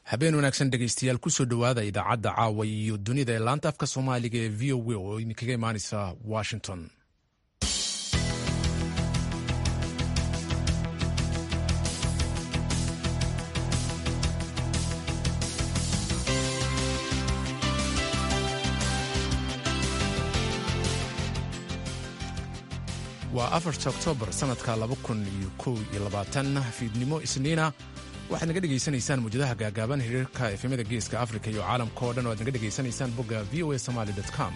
habeen wanaagsan dhegaystayaal kusoo dhowaada idaacadda caawa iyo dunida ee laanta afka soomaaliga ee v o a oo idinkaga imaaneysa washington waa afarta oktoobar sannadka laba kun iyo kow iyo labaatan fiidnimo isniina waxaad naga dhegaysanaysaan muwjadaha gaagaaban xiriirka efemada geeska afrika iyo caalamka oo dhan o aad naga dhegaysanaysaan bogga v o a somaly com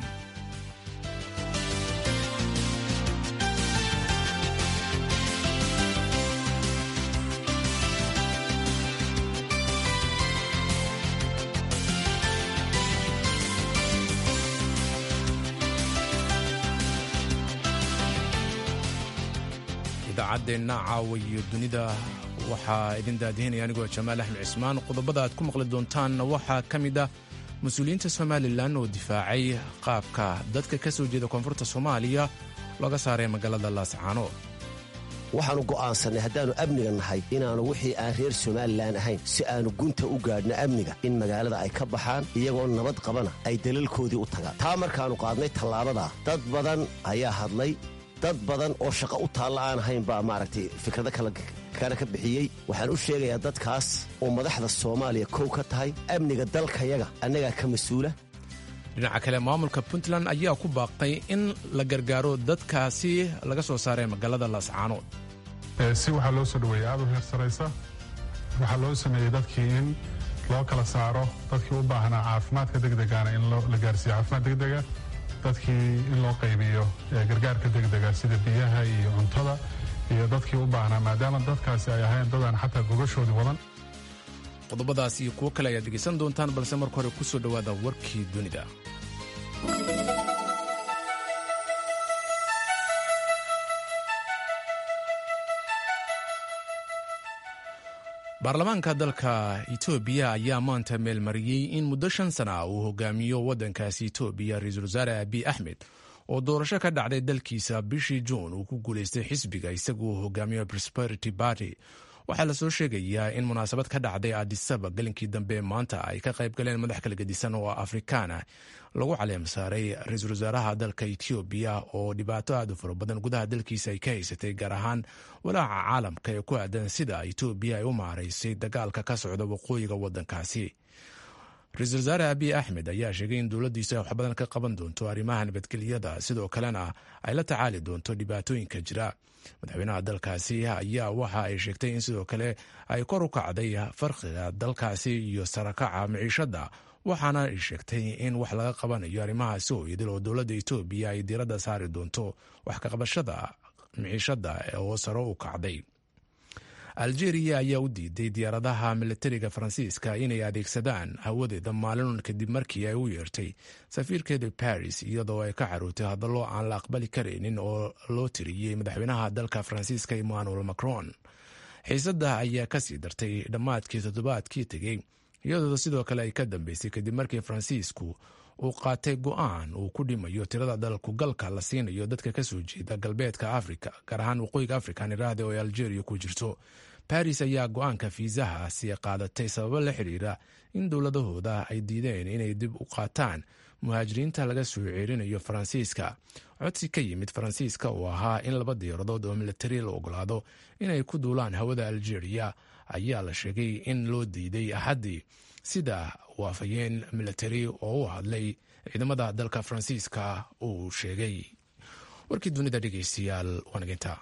idaacadeenna caawa iyo dunida waxaa idin daadihinaya anigoo jamaal axmed cismaan qodobada aad ku maqli doontaanna waxaa ka mid ah mas-uuliyiinta somalilan oo difaacay qaabka dadka ka soo jeeda koonfurta soomaaliya looga saaray magaalada laascaanood waxaannu go'aansannay haddaannu amniga nahay inaannu wixii aan reer somalilan ahayn si aannu gunta u gaadhno amniga in magaalada ay ka baxaan iyagoo nabad qabana ay dalalkoodii u tagaan taa markaannu qaadnay tallaabadaa dad badan ayaa hadlay dad badan oo shaqo u taalla aan ahayn baa maaragtay fikrado kale ka bixiyey waxaan u sheegayaa dadkaas oo madaxda soomaaliya kow ka tahay amniga dalkayaga annagaa ka mas-uula dhinaca kale maamulka puntland ayaa ku baaqay in la gargaaro dadkaasi laga soo saaray magaalada laascaanood si waxaa loo soo dhoweeyey aad u heer saraysa waxaa loo sameeyey dadkii in loo kala saaro dadkii u baahnaa caafimaadka degdegaana in la gaarsiiyo caafimaad degdega dadkii in loo qaybiyo gargaarka degdega sida biyaha iyo cuntada iyo dadkii u baahnaa maadaama dadkaasi ay ahayn dadaan xataa gogashoodii wadan qodobadaas iyo kuwo kale ayaad dhegaysan doontaan balse marka hore ku soo dhowaada warkii dunida baarlamaanka dalka etoobiya ayaa maanta meelmariyey in muddo shan sana ah uu hogaamiyo waddankaasi etoobiya ra-iisul wasaare abiy axmed oo doorasho ka dhacday dalkiisa bishii juun uu ku guulaystay xisbiga isagu uu hogaamiyo prosperity barty waxaa lasoo sheegayaa in munaasabad ka dhacday adisaba galinkii dambe maanta ay ka qayb galeen madax kala gedisan oo afrikaana lagu caleem saaray ra-iisul wasaaraha dalka etoobiya oo dhibaato aad u fara badan gudaha dalkiisa ay ka haysatay gaar ahaan walaaca caalamka ee ku aadan sida etoobiya ay u maaraysay dagaalka ka socda waqooyiga waddankaasi ra-iisul wasaare abiy axmed ayaa sheegay in dowladdiisu ay wax badan ka qaban doonto arrimaha nabadgelyada sidoo kalena ay la tacaali doonto dhibaatooyinka jira madaxweynaha dalkaasi ayaa waxa ay sheegtay in sidoo kale ay kor u kacday farqiga dalkaasi iyo sarakaca miciishadda waxaana ay sheegtay in wax laga qabanayo arrimahaasi oo idil oo dowladda etoobiya ay diiradda saari doonto wax kaqabashada miciishadda oo saro u kacday algeria ayaa u diiday diyaaradaha militariga faransiiska inay adeegsadaan hawadeeda maalin kadib markii ay u yeertay safiirkeeda baris iyadoo ay ka caruurtay hadallo aan la aqbali karaynin oo loo tiriyey madaxweynaha dalka faransiiska emmanuel macron xiisadda ayaa kasii dartay dhammaadkii toddobaadkii tegey iyadoo sidoo kale ay ka dambeysay kadib markii faransiisku uu qaatay go-aan uu ku dhimayo tirada dalkugalka la siinayo dadka kasoo jeeda galbeedka afrika gaar ahaan waqooyiga afrikan iraahda oo ay algeria ku jirto baris ayaa go-aanka fiisahaasi qaadatay sababo la xiriira in dowladahooda ay diideen inay dib u qaataan muhaajiriinta laga soo ceerinayo faransiiska codsi ka yimid faransiiska oo ahaa in laba diyaaradood oo militari la ogolaado inay ku duulaan hawada algeria ayaa la sheegay in loo diiday axaddii sida waafayeen militari oo u hadlay ciidamada dalka faransiiska uu sheegay warkii dunida dhegeystayaal waanaginta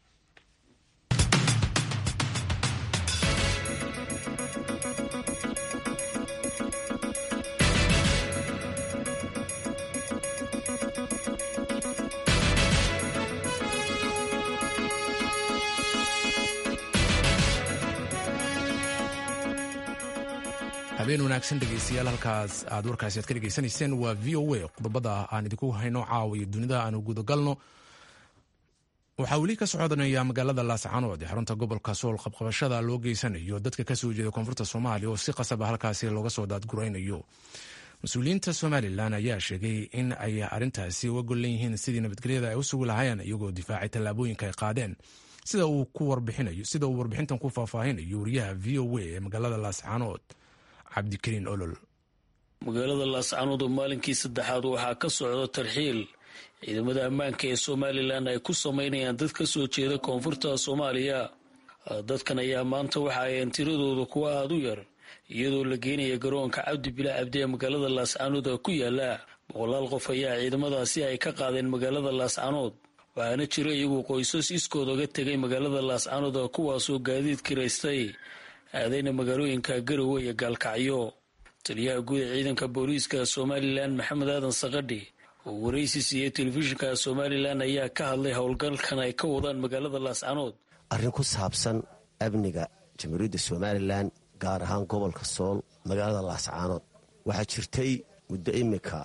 habeen wanaagsan dhegeystayaal halkaas aad warkaasi aad ka dhegeysanayseen waa v o a qodobada aan idinku hayno caawa iyo dunida aanu gudagalno waxaa weli ka socodnaya magaalada laascaanood ee xarunta gobolka sool qabqabashada loo geysanayo dadka kasoo jeeda koonfurta soomaaliya oo si qasaba halkaasi looga soo daadguraynayo mas-uuliyiinta somalilan ayaa sheegay in ay arintaasi uga gollan yihiin sidii nabadgelyada ay u sugi lahaayeen iyagoo difaacay tallaabooyinka ay qaadeen sida uu warbixintan ku faahfaahinayo wariyaha v o a ee magaalada laascaanood cabdikariin olol magaalada laascanood oo maalinkii saddexaad waxaa ka socda tarxiil ciidamada ammaanka ee somalilan ay ku sameynayaan dad ka soo jeeda koonfurta soomaaliya dadkan ayaa maanta waxa ayeen tiradooda kuwa aada u yar iyadoo la geenaya garoonka cabdi bila cabdi ee magaalada laascanood ku yaala boqolaal qof ayaa ciidamadaasi ay ka qaadeen magaalada laascanood waxaana jira iyagu qoysas iskood oga tegay magaalada laascanood kuwaasoo gaadiid kiraystay aadayna magaalooyinka garowe iyo gaalkacyo taliyaha guud ee ciidanka booliiska somalilan maxamed aadan sakadhi oo waraysi siiyey telefishinka somalilan ayaa ka hadlay howlgalkan ay ka wadaan magaalada laascanood arrin ku saabsan amniga jamhuuriyadda somalilan gaar ahaan gobolka sool magaalada laascaanood waxaa jirtay muddo imika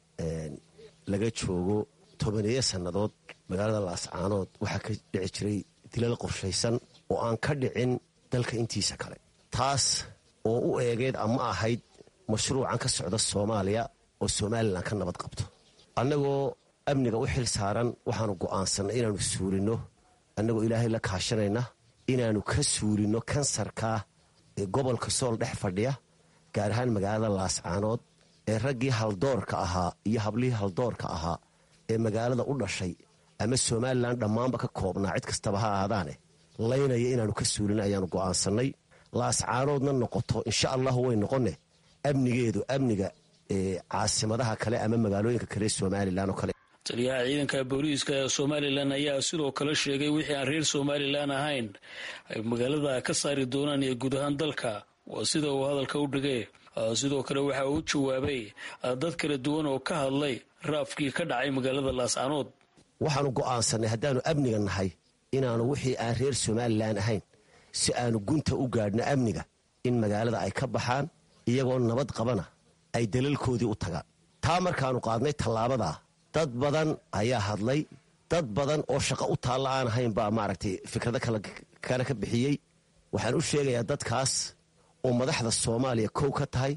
laga joogo tobaneeyo sannadood magaalada laascaanood waxaa ka dhici jiray dilal qorshaysan oo aan ka dhicin dalka intiisa kale taas oo u eegeed ama ahayd mashruucan ka socda soomaaliya oo somalilan ka nabad qabto annagoo amniga u xil saaran waxaanu go'aansannay inaannu suulinno annagoo ilaahay la kaashanayna inaannu ka suulinno kansarkaa ee gobolka sool dhex fadhiya gaar ahaan magaalada laascaanood ee raggii haldoorka ahaa iyo hablihii haldoorka ahaa ee magaalada u dhashay ama somalilan dhammaanba ka koobnaa cid kastaba ha ahaadaane laynaya inaannu ka suulin ayaannu go'aansannay laascaanoodna noqoto insha allahu way noqonne amnigeedu amniga caasimadaha kale ama magaalooyinka kale somalilan oo kale taliyaha ciidanka booliiska ee somalilan ayaa sidoo kale sheegay wixii aan reer somalilan ahayn ay magaalada ka saari doonaan iyo guud ahaan dalka waa sida uu hadalka u dhigay sidoo kale waxa uu jawaabay dad kala duwan oo ka hadlay raafkii ka dhacay magaalada laascanood waxaanu go'aansannay haddaannu amniga nahay inaannu wixii aan reer somalilan ahayn si aanu gunta u gaadhno amniga in magaalada ay ka baxaan iyagoo nabad qabana ay dalalkoodii u tagaan taa markaannu qaadnay tallaabadaa dad badan ayaa hadlay dad badan oo shaqo u taalla aan ahayn baa maaragtay fikrado kana ka bixiyey waxaan u sheegayaa dadkaas oo madaxda soomaaliya kow ka tahay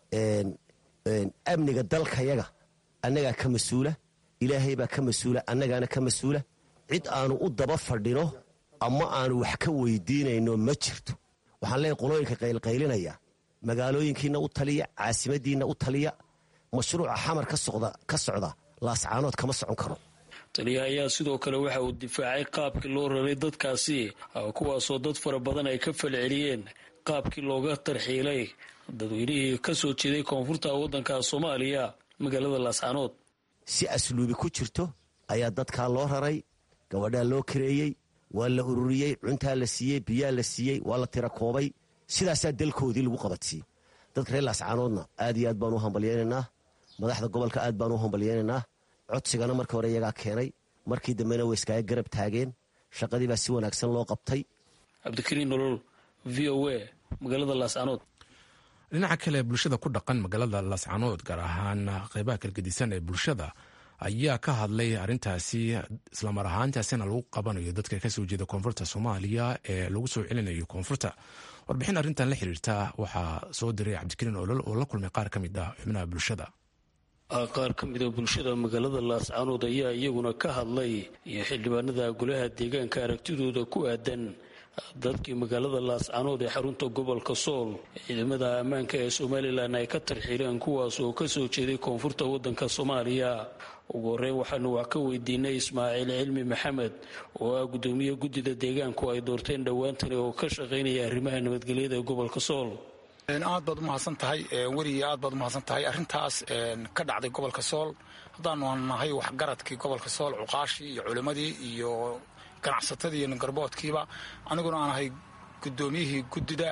amniga dalkayaga annagaa ka mas-uula ilaahay baa ka mas-uula annagaana ka mas-uula cid aanu u daba fadhino ama aanu wax ka weydiinayno ma jirto waxaan leeyahy qolooyinka qaylqaylinaya magaalooyinkiina u taliya caasimadiinna u taliya mashruuca xamar ka socda laascaanood kama socon karo taliya ayaa sidoo kale waxa uu difaacay qaabkii loo raray dadkaasi kuwaasoo dad fara badan ay ka falceliyeen qaabkii looga tarxiilay dadweynihii ka soo jeeday koonfurta waddanka soomaaliya magaalada laascaanood si asluubi ku jirto ayaa dadkaa loo raray gabadhaa loo kareeyey waa la ururiyey cuntaa la siiyey biyaa la siiyey waa la tira koobay sidaasaa dalkoodii lagu qabadsiiyey dadka reer laascaanoodna aad iyo aad baanu u hambalyeynaynaa madaxda gobolka aad baanu u hambalyeynaynaa codsigana marka hore iyagaa keenay markii dambena way iskaaga garab taageen shaqadii baa si wanaagsan loo qabtay cabdikariin nolol v o a magaalada laascaanood dhinaca kale bulshada ku dhaqan magaalada laascaanood gaar ahaan qeybaha kalgedisan ee bulshada ayaa ka hadlay arintaasi islamar ahaantaasina lagu qabanayo dadka kasoo jeeda koonfurta soomaaliya ee lagu soo celinayo koonfurta warbixin arrintan la xiriirta waxaa soo diray cabdikariin olol oo la kulmay qaar ka mid ah xubnaha bulshada qaar ka mida bulshada magaalada laascaanood ayaa iyaguna ka hadlay iyo xildhibaanada golaha deegaanka aragtidooda ku aadan dadkii magaalada laascaanood ee xarunta gobolka sool ciidamada ammaanka ee somalilan ay ka tarxiireen kuwaas oo kasoo jeeday koonfurta wadanka soomaaliya ugu horeyn waxaanu wax ka weydiinay ismaaciil cilmi maxamed oo ah gudoomiye guddida deegaanku ay doorteen dhowaantani oo ka shaqaynaya arrimaha nabadgelyada ee gobolka sool aad baad umahadsan tahay weriga aad baad umahadsan tahay arrintaas ka dhacday gobolka sool haddaanu nahay waxgaradkii gobolka sool cuqaashii iyo culimmadii iyo ganacsatadii iyo ningarboodkiiba aniguna aan ahay guddoomiyihii guddida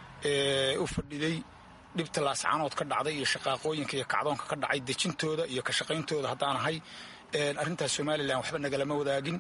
ee u fadhiday dhibta laascaanood ka dhacday iyo shaqaaqooyinka iyo kacdoonka ka dhacay dejintooda iyo ka shaqayntooda haddaan ahay arrintaas somalilan waxba nagalama wadaagin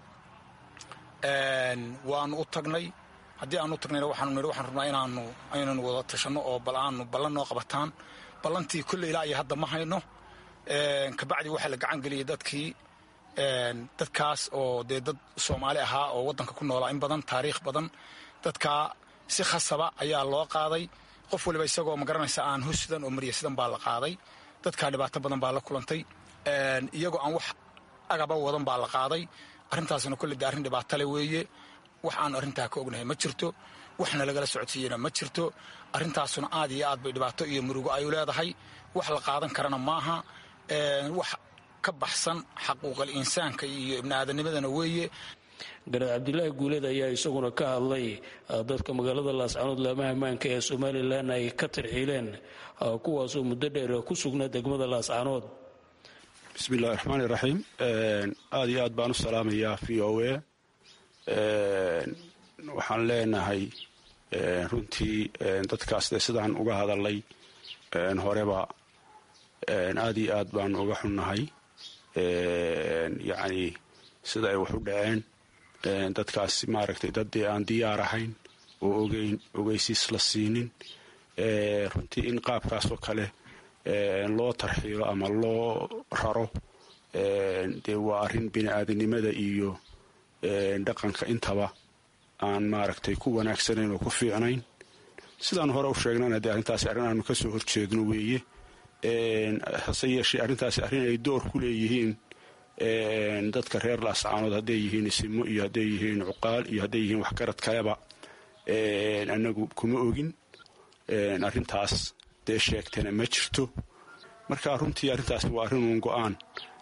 waanu u tagnay haddii aanu u tagnayna waxaanu nidhi waxaan rabnaa inaanu aynanu wada tashanno oo bal aanu ballan noo qabataan ballantii kolley ilaa iyo hadda ma hayno kabacdi waxaa la gacan geliyay dadkii dadkaas oo dee dad soomaali ahaa oo waddanka ku noolaa in badan taariikh badan dadkaa si khasaba ayaa loo qaaday qof waliba isagoo magaranaysa aan hosidan oo mariya sidan baa la qaaday dadkaa dhibaato badan baa la kulantay iyagoo aan wax agaba wadan baa la qaaday arrintaasna kolley de arrin dhibaatale weeye wax aanu arrintaa ka ognahay ma jirto waxna lagala socodsiiyena ma jirto arrintaasuna aad iyo aad bay dhibaato iyo murugo ay leedahay wax la qaadan karana maaha wax ka baxsan xaquuqal insaanka iyo ibniaadanimadana weeye garaad cabdilaahi guuleed ayaa isaguna ka hadlay dadka magaalada laascanood laamaha ammaanka ee somalilan ay ka tarxiileen kuwaasoo muddo dheer ku sugnaa degmada laascanood bismi illahi raxmaani raxiim aada iyo aad baan u salaamayaa v o a waxaan leenahay runtii dadkaas dee sidaan uga hadalay horeba aada iyo aad baanu uga xunnahay yacni sida ay wax u dhaceen dadkaas maaragtay dad dee aan diyaar ahayn oo ogeyn ogeysiis la siinin runtii in qaabkaasoo kale loo tarxiilo ama loo raro dee waa arrin bini aadanimada iyo dhaqanka intaba aan maaragtay ku wanaagsanayn oo ku fiicnayn sidaan hore u sheegnana dee arrintaasi arrin aanu ka soo horjeedno weeye hase yeeshee arrintaasi arrin ay door ku leeyihiin dadka reer laascaanood hadday yihiin isimo iyo hadday yihiin cuqaal iyo hadday yihiin waxgarad kaleba annagu kuma ogin arrintaas dee sheegtana ma jirto marka runtii arrintaasi waa arrin uun go-aan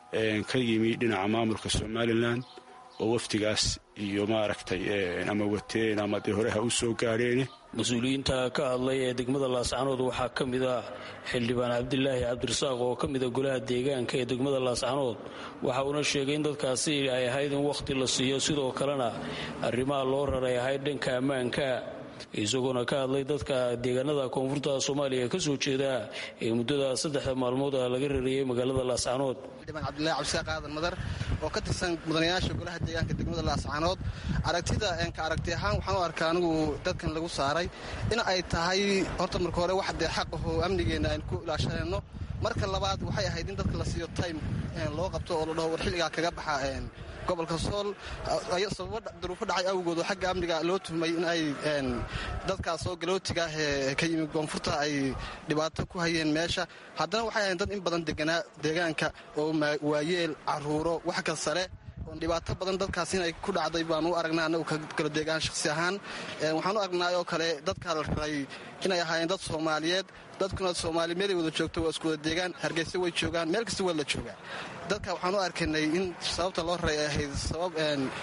ka yimi dhinaca maamulka somalilan oo wafdigaas iyo maaragtay ama wateen ama dee horeha u soo gaadheene mas-uuliyiinta ka hadlay ee degmada laascanood waxaa ka mid ah xildhibaan cabdilaahi cabdirasaaq oo ka mida golaha deegaanka ee degmada laascanood waxa uuna sheegay in dadkaasi ay ahayd in wakhti la siiyo sidoo kalena arrimaha loo raray ahayd dhanka ammaanka isagoona ka hadlay dadka deegaanada koonfurta soomaaliya ka soo jeeda ee muddada saddexda maalmood ah laga rariyey magaalada laascanood xildhibaan cabdillahi cabdisaaq aadan madar oo ka tirsan mudanayaasha golaha deegaanka degmada laascanood aragtida ka aragti ahaan waxaan u arkaa anigu dadkan lagu saaray in ay tahay horta marka hore wax dee xaq ahoo amnigeenna aynu ku ilaashanayno marka labaad waxay ahayd in dadka la siiyo time loo qabto oo la dhaho war xilligaa kaga baxa gobolka sool sababo duruufo dhacay awgood oo xagga amniga loo tuhmay in ay dadkaas oo galootiga ah ee ka yimi koonfurta ay dhibaato ku hayeen meesha haddana waxay ahayn dad in badan deganaa deegaanka oo waayeel caruuro wax ka sare oon dhibaato badan dadkaas inay ku dhacday baan u aragnaa annagu kala deegaan shakhsi ahaan waxaan u aragnaa oo kale dadka la raray inay ahaayeen dad soomaaliyeed dadkuna soomaali meelay wada joogto waa isku wada deegaan hargeysa way joogaan meel kasta waa la joogaa dadka waxaan u arkaynay in sababta loo raray ay ahayd sabab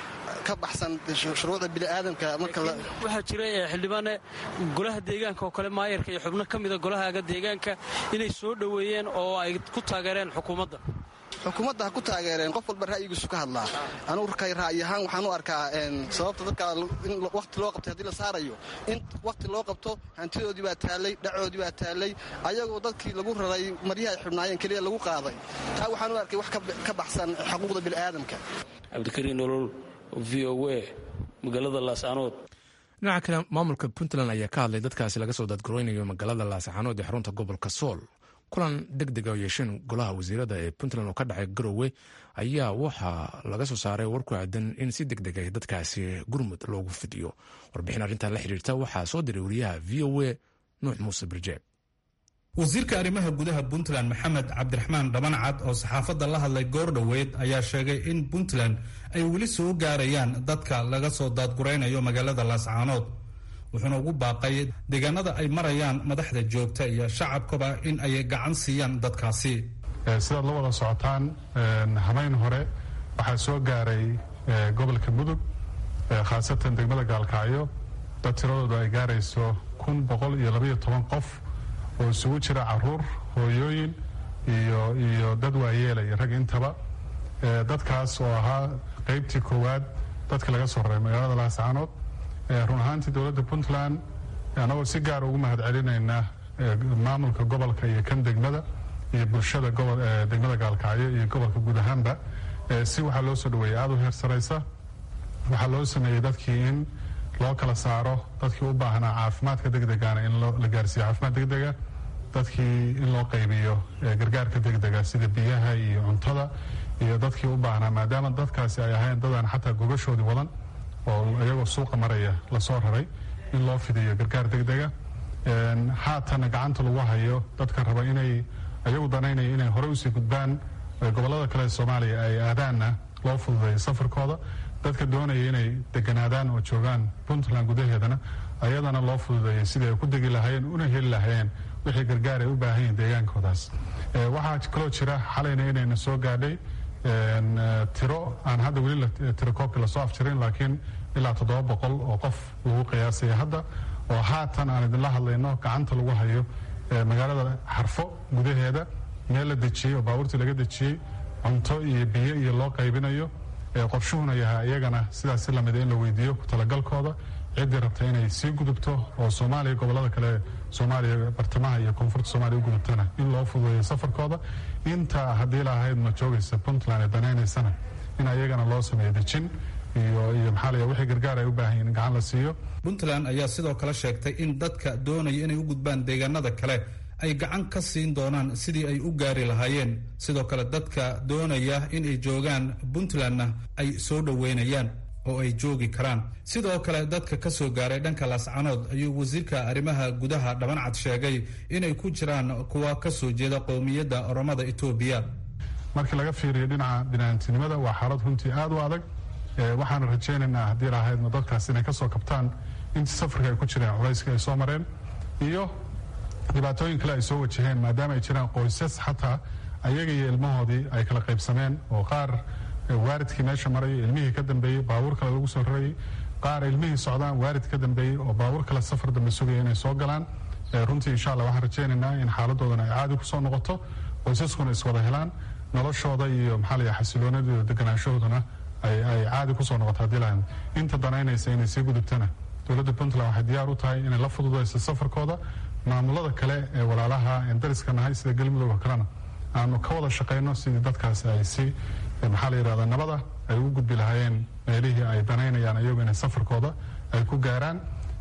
ka baxsan shuruucda bini'aadamka waxaa jira xildhibaane golaha deegaanka oo kale maayarka iyo xubno ka mida golahaaga deegaanka inay soo dhoweeyeen oo ay ku taageereen xukuumadda xukuumadda ha ku taageereen qof walba ra'yigiisu ka hadlaa anugu kay ra'yi ahaan waxaan u arkaa sababta dadka in wakhti loo qabtay haddii la saarayo in wakhti loo qabto hantidoodii baa taallay dhacoodii baa taallay ayagoo dadkii lagu raray maryaha ay xubnaayeen keliya lagu qaaday taa waxaan u arkay wax ka baxsan xuquuqda bini'aadamka cabdikariin nolol v o a magaalada laascanood dhinaca kale maamulka puntland ayaa ka hadlay dadkaasi laga soo dadgareynayo magaalada laascaanood ee xarunta gobolka sool kulan deg dega oo yeesheen golaha wasiirada ee puntland oo ka dhacay garowe ayaa waxaa laga soo saaray war ku aadan in si deg dega dadkaasi gurmud loogu fidiyo warbixin arrintan la xiriirta waxaa soo diray wariyaha v o a nuux muuse birjeeb wasiirka arrimaha gudaha puntland maxamed cabdiraxmaan dhabancad oo saxaafadda la hadlay goordhoweyd ayaa sheegay in puntland ay weli soo gaarayaan dadka laga soo daadguraynayo magaalada laascaanood wuxuuna ugu baaqay deegaanada ay marayaan madaxda joogta iyo shacabkaba in ay gacan siiyaan dadkaasi sidaad la wada socotaan habeyn hore waxaa soo gaaray gobolka mudug khaasatan degmada gaalkacyo dad tiradoodu ay gaarayso kun boqol iyo labaiyo toban qof oo isugu jira caruur hooyooyin iyo dad waayeela iyo rag intaba dadkaas oo ahaa qaybtii koowaad dadka laga soo raray magaalada laascaanood run ahaantii dowladda puntland annagoo si gaar ugu mahad celinayna maamulka gobolka iyo kan degmada iyo bulshada degmada gaalkacyo iyo gobolka guud ahaanba si waxaa loo soo dhaweeyay aada u heer saraysa waxaa loo sameeyey dadkii in loo kala saaro dadkii u baahnaa caafimaadka degdegana in la gaarsiiyo caafimaad degdega dadkii in loo qaybiyo gargaarka degdega sida biyaha iyo cuntada iyo dadkii u baahnaa maadaama dadkaasi ay ahayn dadaan xataa gogashoodii wadan oo iyagoo suuqa maraya lasoo raray in loo fidiyo gargaar degdega haatana gacanta lagu hayo dadka raba inay ayagu danaynaya inay horey usii gudbaan gobolada kale ee soomaaliya ay aadaanna loo fududeeyo safarkooda dadka doonaya inay deganaadaan oo joogaan puntland gudaheedana ayadana loo fududeeyay sidii ay ku degi lahaayeen una heli lahaayeen wixii gargaar ay u baahan yihin deegaankoodaas waxaa kaloo jira xalayna inayna soo gaadhay tiro aan hadda weli tiro koobki lasoo afjirin laakiin ilaa toddoba boqol oo qof lagu qiyaasaya hadda oo haatan aan idinla hadlayno gacanta lagu hayo magaalada xarfo gudaheeda meel la dejiyey oo baabuurtii laga dejiyey cunto iyo biyo iyo loo qaybinayo qorshuhuna yahaa iyagana sidaas si lamida in la weydiiyo ku talagalkooda ciddii rabta inay sii gudubto oo soomaaliya gobolada kale soomaaliya bartamaha iyo koonfurta soomaliya u gudubtana in loo fududeeyo safarkooda inta haddii lahayd ma joogaysa puntland ee danaynaysana in ayagana loo sameeyo dejin iyo iyo maxaa laya wixii gargaar ay u baahan yihin in gacan la siiyo puntland ayaa sidoo kale sheegtay in dadka doonaya inay u gudbaan deegaanada kale ay gacan ka siin doonaan sidii ay u gaari lahaayeen sidoo kale dadka doonaya in ay joogaan puntlandna ay soo dhoweynayaan oo ay joogi karaan sidoo kale dadka ka soo gaaray dhanka laascanood ayuu wasiirka arrimaha gudaha dhabancad sheegay inay ku jiraan kuwa ka soo jeeda qowmiyadda oromada etoobiya markii laga fiiriyo dhinaca binaantinimada waa xaalad runtii aad u adag waxaana rajaynaynaa haddii lahaydna dadkaas inay ka soo kabtaan intii safarka ay ku jireen culayska ay soo mareen iyo dhibaatooyin kale ay soo wajaheen maadaama ay jiraan qoysas xataa ayaga iyo ilmahoodii ay kala qaybsameen oo qaar waaridkii meesha marayay ilmihii ka dambeeyey baabuur kale lagu soo rarayay qaar ilmihii socdaan waarid ka dambeeyey oo baabuur kale safar dambe sugaya inay soo galaan runtii insha allah waxaan rajaynaynaa in xaaladoodana ay caadi kusoo noqoto qoysaskuna iswada helaan noloshooda iyo maxaa la yaha xasiloonada iyo deganaanshahoodana ay caadi kusoo noqoto haddii lahayn inta danaynaysa inay sii gudubtana dowladda puntland waxay diyaar u tahay inay la fududayso safarkooda maamulada kale ee walaalaha en dariska nahay sida galmudug oo kalena aanu ka wada shaqayno sidii dadkaas ay si maxaa la yidhahda nabada ay u gudbi lahaayeen meelihii ay danaynayaan iyagu inay safarkooda ay ku gaaraan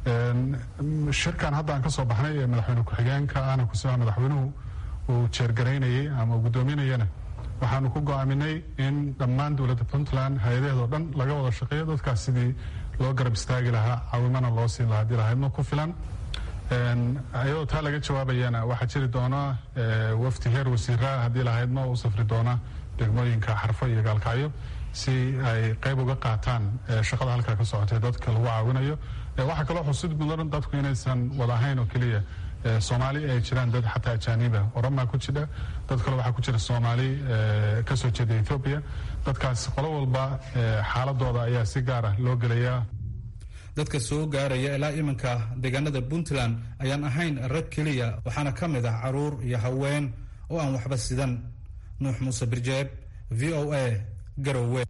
shirkan hadda aan ka soo baxnay ee madaxweyne ku-xigeenka ahna kusia madaxweynuhu uu jeergaraynayey ama uu guddoominayana waxaanu ku go-aaminay in dhammaan dowladda puntland hay-adaheed oo dhan laga wada shaqeeyo dadkaas sidii loo garab istaagi lahaa caawimana loo siin lahaa haddii lahaydma ku filan ayadoo taa laga jawaabayana waxaa jiri doona wafti heer wasiiraha haddii lahaydma u safri doona degmooyinka xarfo iyo gaalkacyo si ay qayb uga qaataan shaqada halkaa ka socotay dadka lagu caawinayo waxaa kaloo xusid mudan dadku inaysan wada ahayn oo keliya soomaali ay jiraan dad xataa ajaaniba oramaa ku jira dad kale waxaa ku jira soomaali kasoo jeeda ethoobiya dadkaas qolo walba xaaladooda ayaa si gaara loo gelayaa dadka soo gaaraya ilaa iminka deegaanada puntland ayaan ahayn rag keliya waxaana ka mid ah caruur iyo haween oo aan waxba sidan nuux muuse birjeeb v o a garowe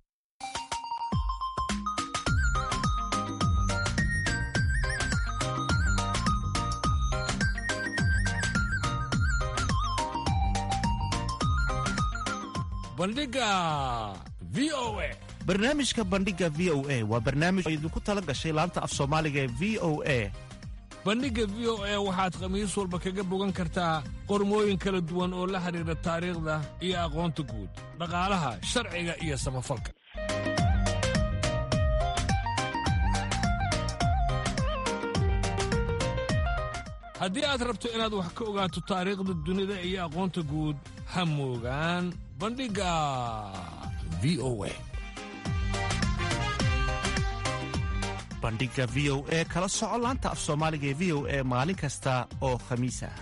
bandhiga v o a barnaamijka bandhiga v o a waa barnaamij oo idinku tala gashay laanta af soomaaliga ee v o a bandhigga v o a waxaad khamiis walba kaga bogan kartaa qormooyin kala duwan oo la xidhiidha taariikhda iyo aqoonta guud dhaqaalaha sharciga iyo samafalka haddii aad rabto inaad wax ka ogaato taariikhda dunida iyo aqoonta guud ha moogaan bandhigga v o a bandhiga v o e kala soco laanta af soomaaliga ee v o e maalin kasta oo khamiis ah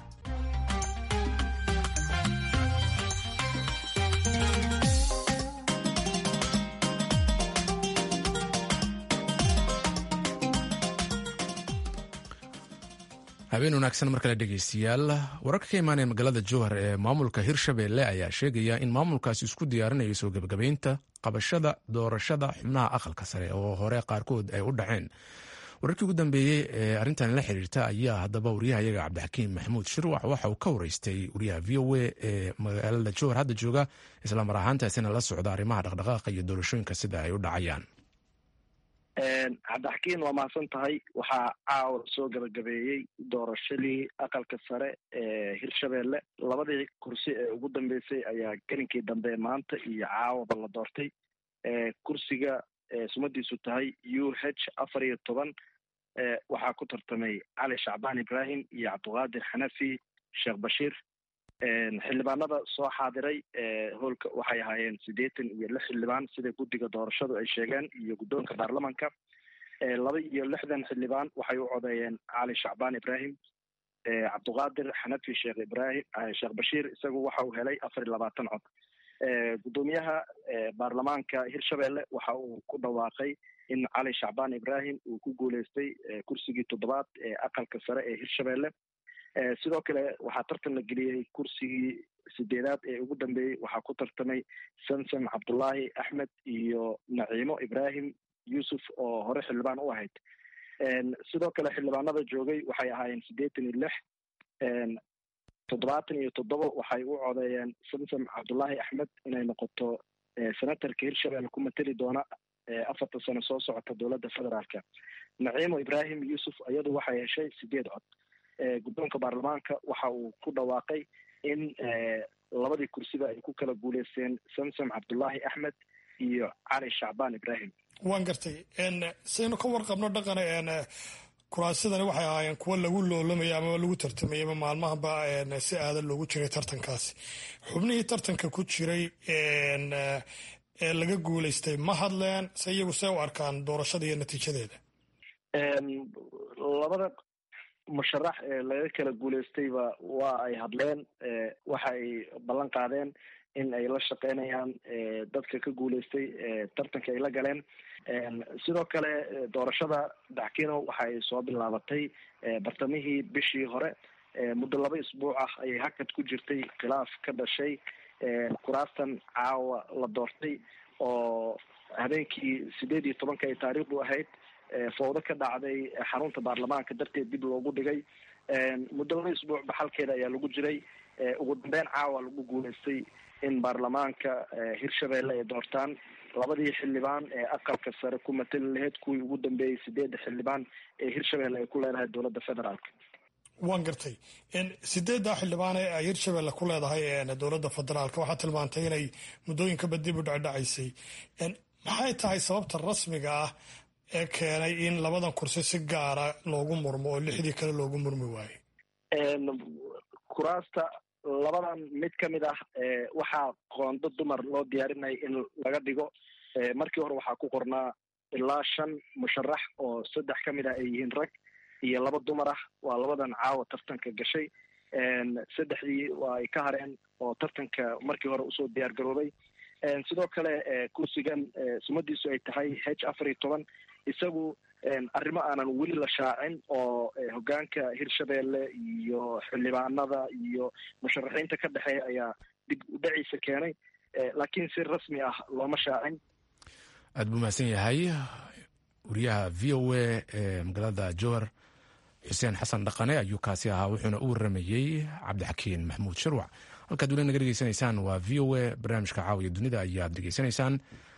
habeen wanaagsan mar kale dhegeystayaal wararka ka imaanaya magaalada jowhar ee maamulka hirshabelle ayaa sheegaya in maamulkaasi isku diyaarinayo soo gebagabeynta qabashada doorashada xubnaha aqalka sare oo hore qaarkood ay u dhaceen wararkii ugu dambeeyey ee arrintan la xiriirta ayaa haddaba wariyahayaga cabdixakiim maxamuud shirwax waxa uu ka wareystay wariyaha v o a ee magaalada jowhar hadda jooga islamar ahaantaasina la socda arrimaha dhaqdhaqaaqa iyo doorashooyinka sida ay u dhacayaan cabdixakiin waa mahadsan tahay waxaa caawa soo gabagabeeyey doorashadii aqalka sare ee hirshabelle labadii kursi ee ugu dambeysay ayaa gelinkii dambe maanta iyo caawaba la doortay kursiga sumadiisu tahay u h afar iyo toban waxaa ku tartamay cali shacbaan ibrahim iyo cabdiqaadir xanafi sheekh bashiir xildhibaanada soo xaadiray hoolka waxay ahaayeen siddeetan iyo lix xildhibaan sida guddiga doorashadu ay sheegeen iyo guddoonka baarlamanka laba iyo lixdan xildhibaan waxay u codeeyeen cali shacbaan ibrahim cabduqaadir xanafi sheekh ibrahim sheekh bashiir isagu waxa uu helay afar iyo labaatan cod guddoomiyaha baarlamaanka hirshabelle waxa uu ku dhawaaqay in cali shacbaan ibrahim uu ku guuleystay kursigii toddobaad ee aqalka sare ee hirshabelle sidoo kale waxaa tartan la geliyey kursigii sideedaad ee ugu dambeeyey waxaa ku tartamay samsam cabdullaahi axmed iyo naciimo ibrahim yuusuf oo hore xildhibaan u ahayd sidoo kale xildhibaanada joogay waxay ahaayeen siddeetan iyo lix toddobaatan iyo toddoba waxay u codeeyeen samsam cabdullaahi axmed inay noqoto senatarka hirshabelle ku mateli doona afarta sano soo socota dowladda federaalka naciimo ibrahim yuusuf iyadu waxay heshay sideed cod guddoonka baarlamaanka waxa uu ku dhawaaqay in labadii kursiba ay ku kala guuleysteen samsam cabdullaahi axmed iyo cali shacbaan ibrahim waan gartay saynu ka warqabno dhaqana kuraasidani waxay ahaayeen kuwo lagu loolamayay ama lagu tartamayay ama maalmahaba si aadan loogu jiray tartankaasi xubnihii tartanka ku jiray ee laga guuleystay ma hadleen se iyagu see u arkaan doorashada iyo natiijadeeda labada musharax ee laga kala guuleystayba waa ay hadleen waxa ay ballan qaadeen in ay la shaqeynayaan dadka ka guuleystay tartanka ay la galeen sidoo kale doorashada daxkino waxa ay soo bilaabatay bartamihii bishii hore muddo laba isbuuc ah ayay hakad ku jirtay khilaaf ka dhashay kuraastan caawa la doortay oo habeenkii sideed iyo tobanka ay taariikhdu ahayd fowdo ka dhacday xarunta baarlamaanka darteed dib loogu dhigay muddo laba isbuuc baxalkeeda ayaa lagu jiray ugu dambeyn caawa lagu guuleystay in baarlamaanka hirshabelle ay doortaan labadii xildhibaan ee aqalka sare ku matali lahayd kuwii ugu dambeeyey sideedda xildhibaan ee hirshabelle ay ku leedahay dowladda federaalka waan gartay sideedda xildhibaan ee ay hirshabelle ku leedahay dowladda federaalka waxaa tilmaantay inay muddooyinkaba dib u dhacdhacaysay maxay tahay sababta rasmiga ah ee keenay in labadan kursi si gaara loogu murmo oo lixdii kale loogu murmi waayo kuraasta labadan mid ka mid ah waxaa qoondo dumar loo diyaarinaya in laga dhigo markii hore waxaa ku qornaa ilaa shan musharax oo saddex ka mid ah ay yihiin rag iyo laba dumar ah waa labadan caawa tartanka gashay saddexdii waa ay ka hareen oo tartanka markii hore usoo diyaar garoobay sidoo kale kursigan sumadiisu ay tahay h afar iyo toban isagu arrimo aanan weli la shaacin oo hogaanka hirshabelle iyo xildhibaanada iyo musharaxiinta ka dhexeeya ayaa dib u dhaciisa keenay laakiin si rasmi ah looma shaacin aad buu mahadsan yahay wariyaha v o a ee magaalada jowhar xuseen xasan dhaqane ayuu kaasi ahaa wuxuuna u waramayey cabdixakiin maxamuud shirwac halkaad weli naga dhegeysanaysaan waa v o a barnaamijka caawiya dunida ayaad dhegeysanaysaan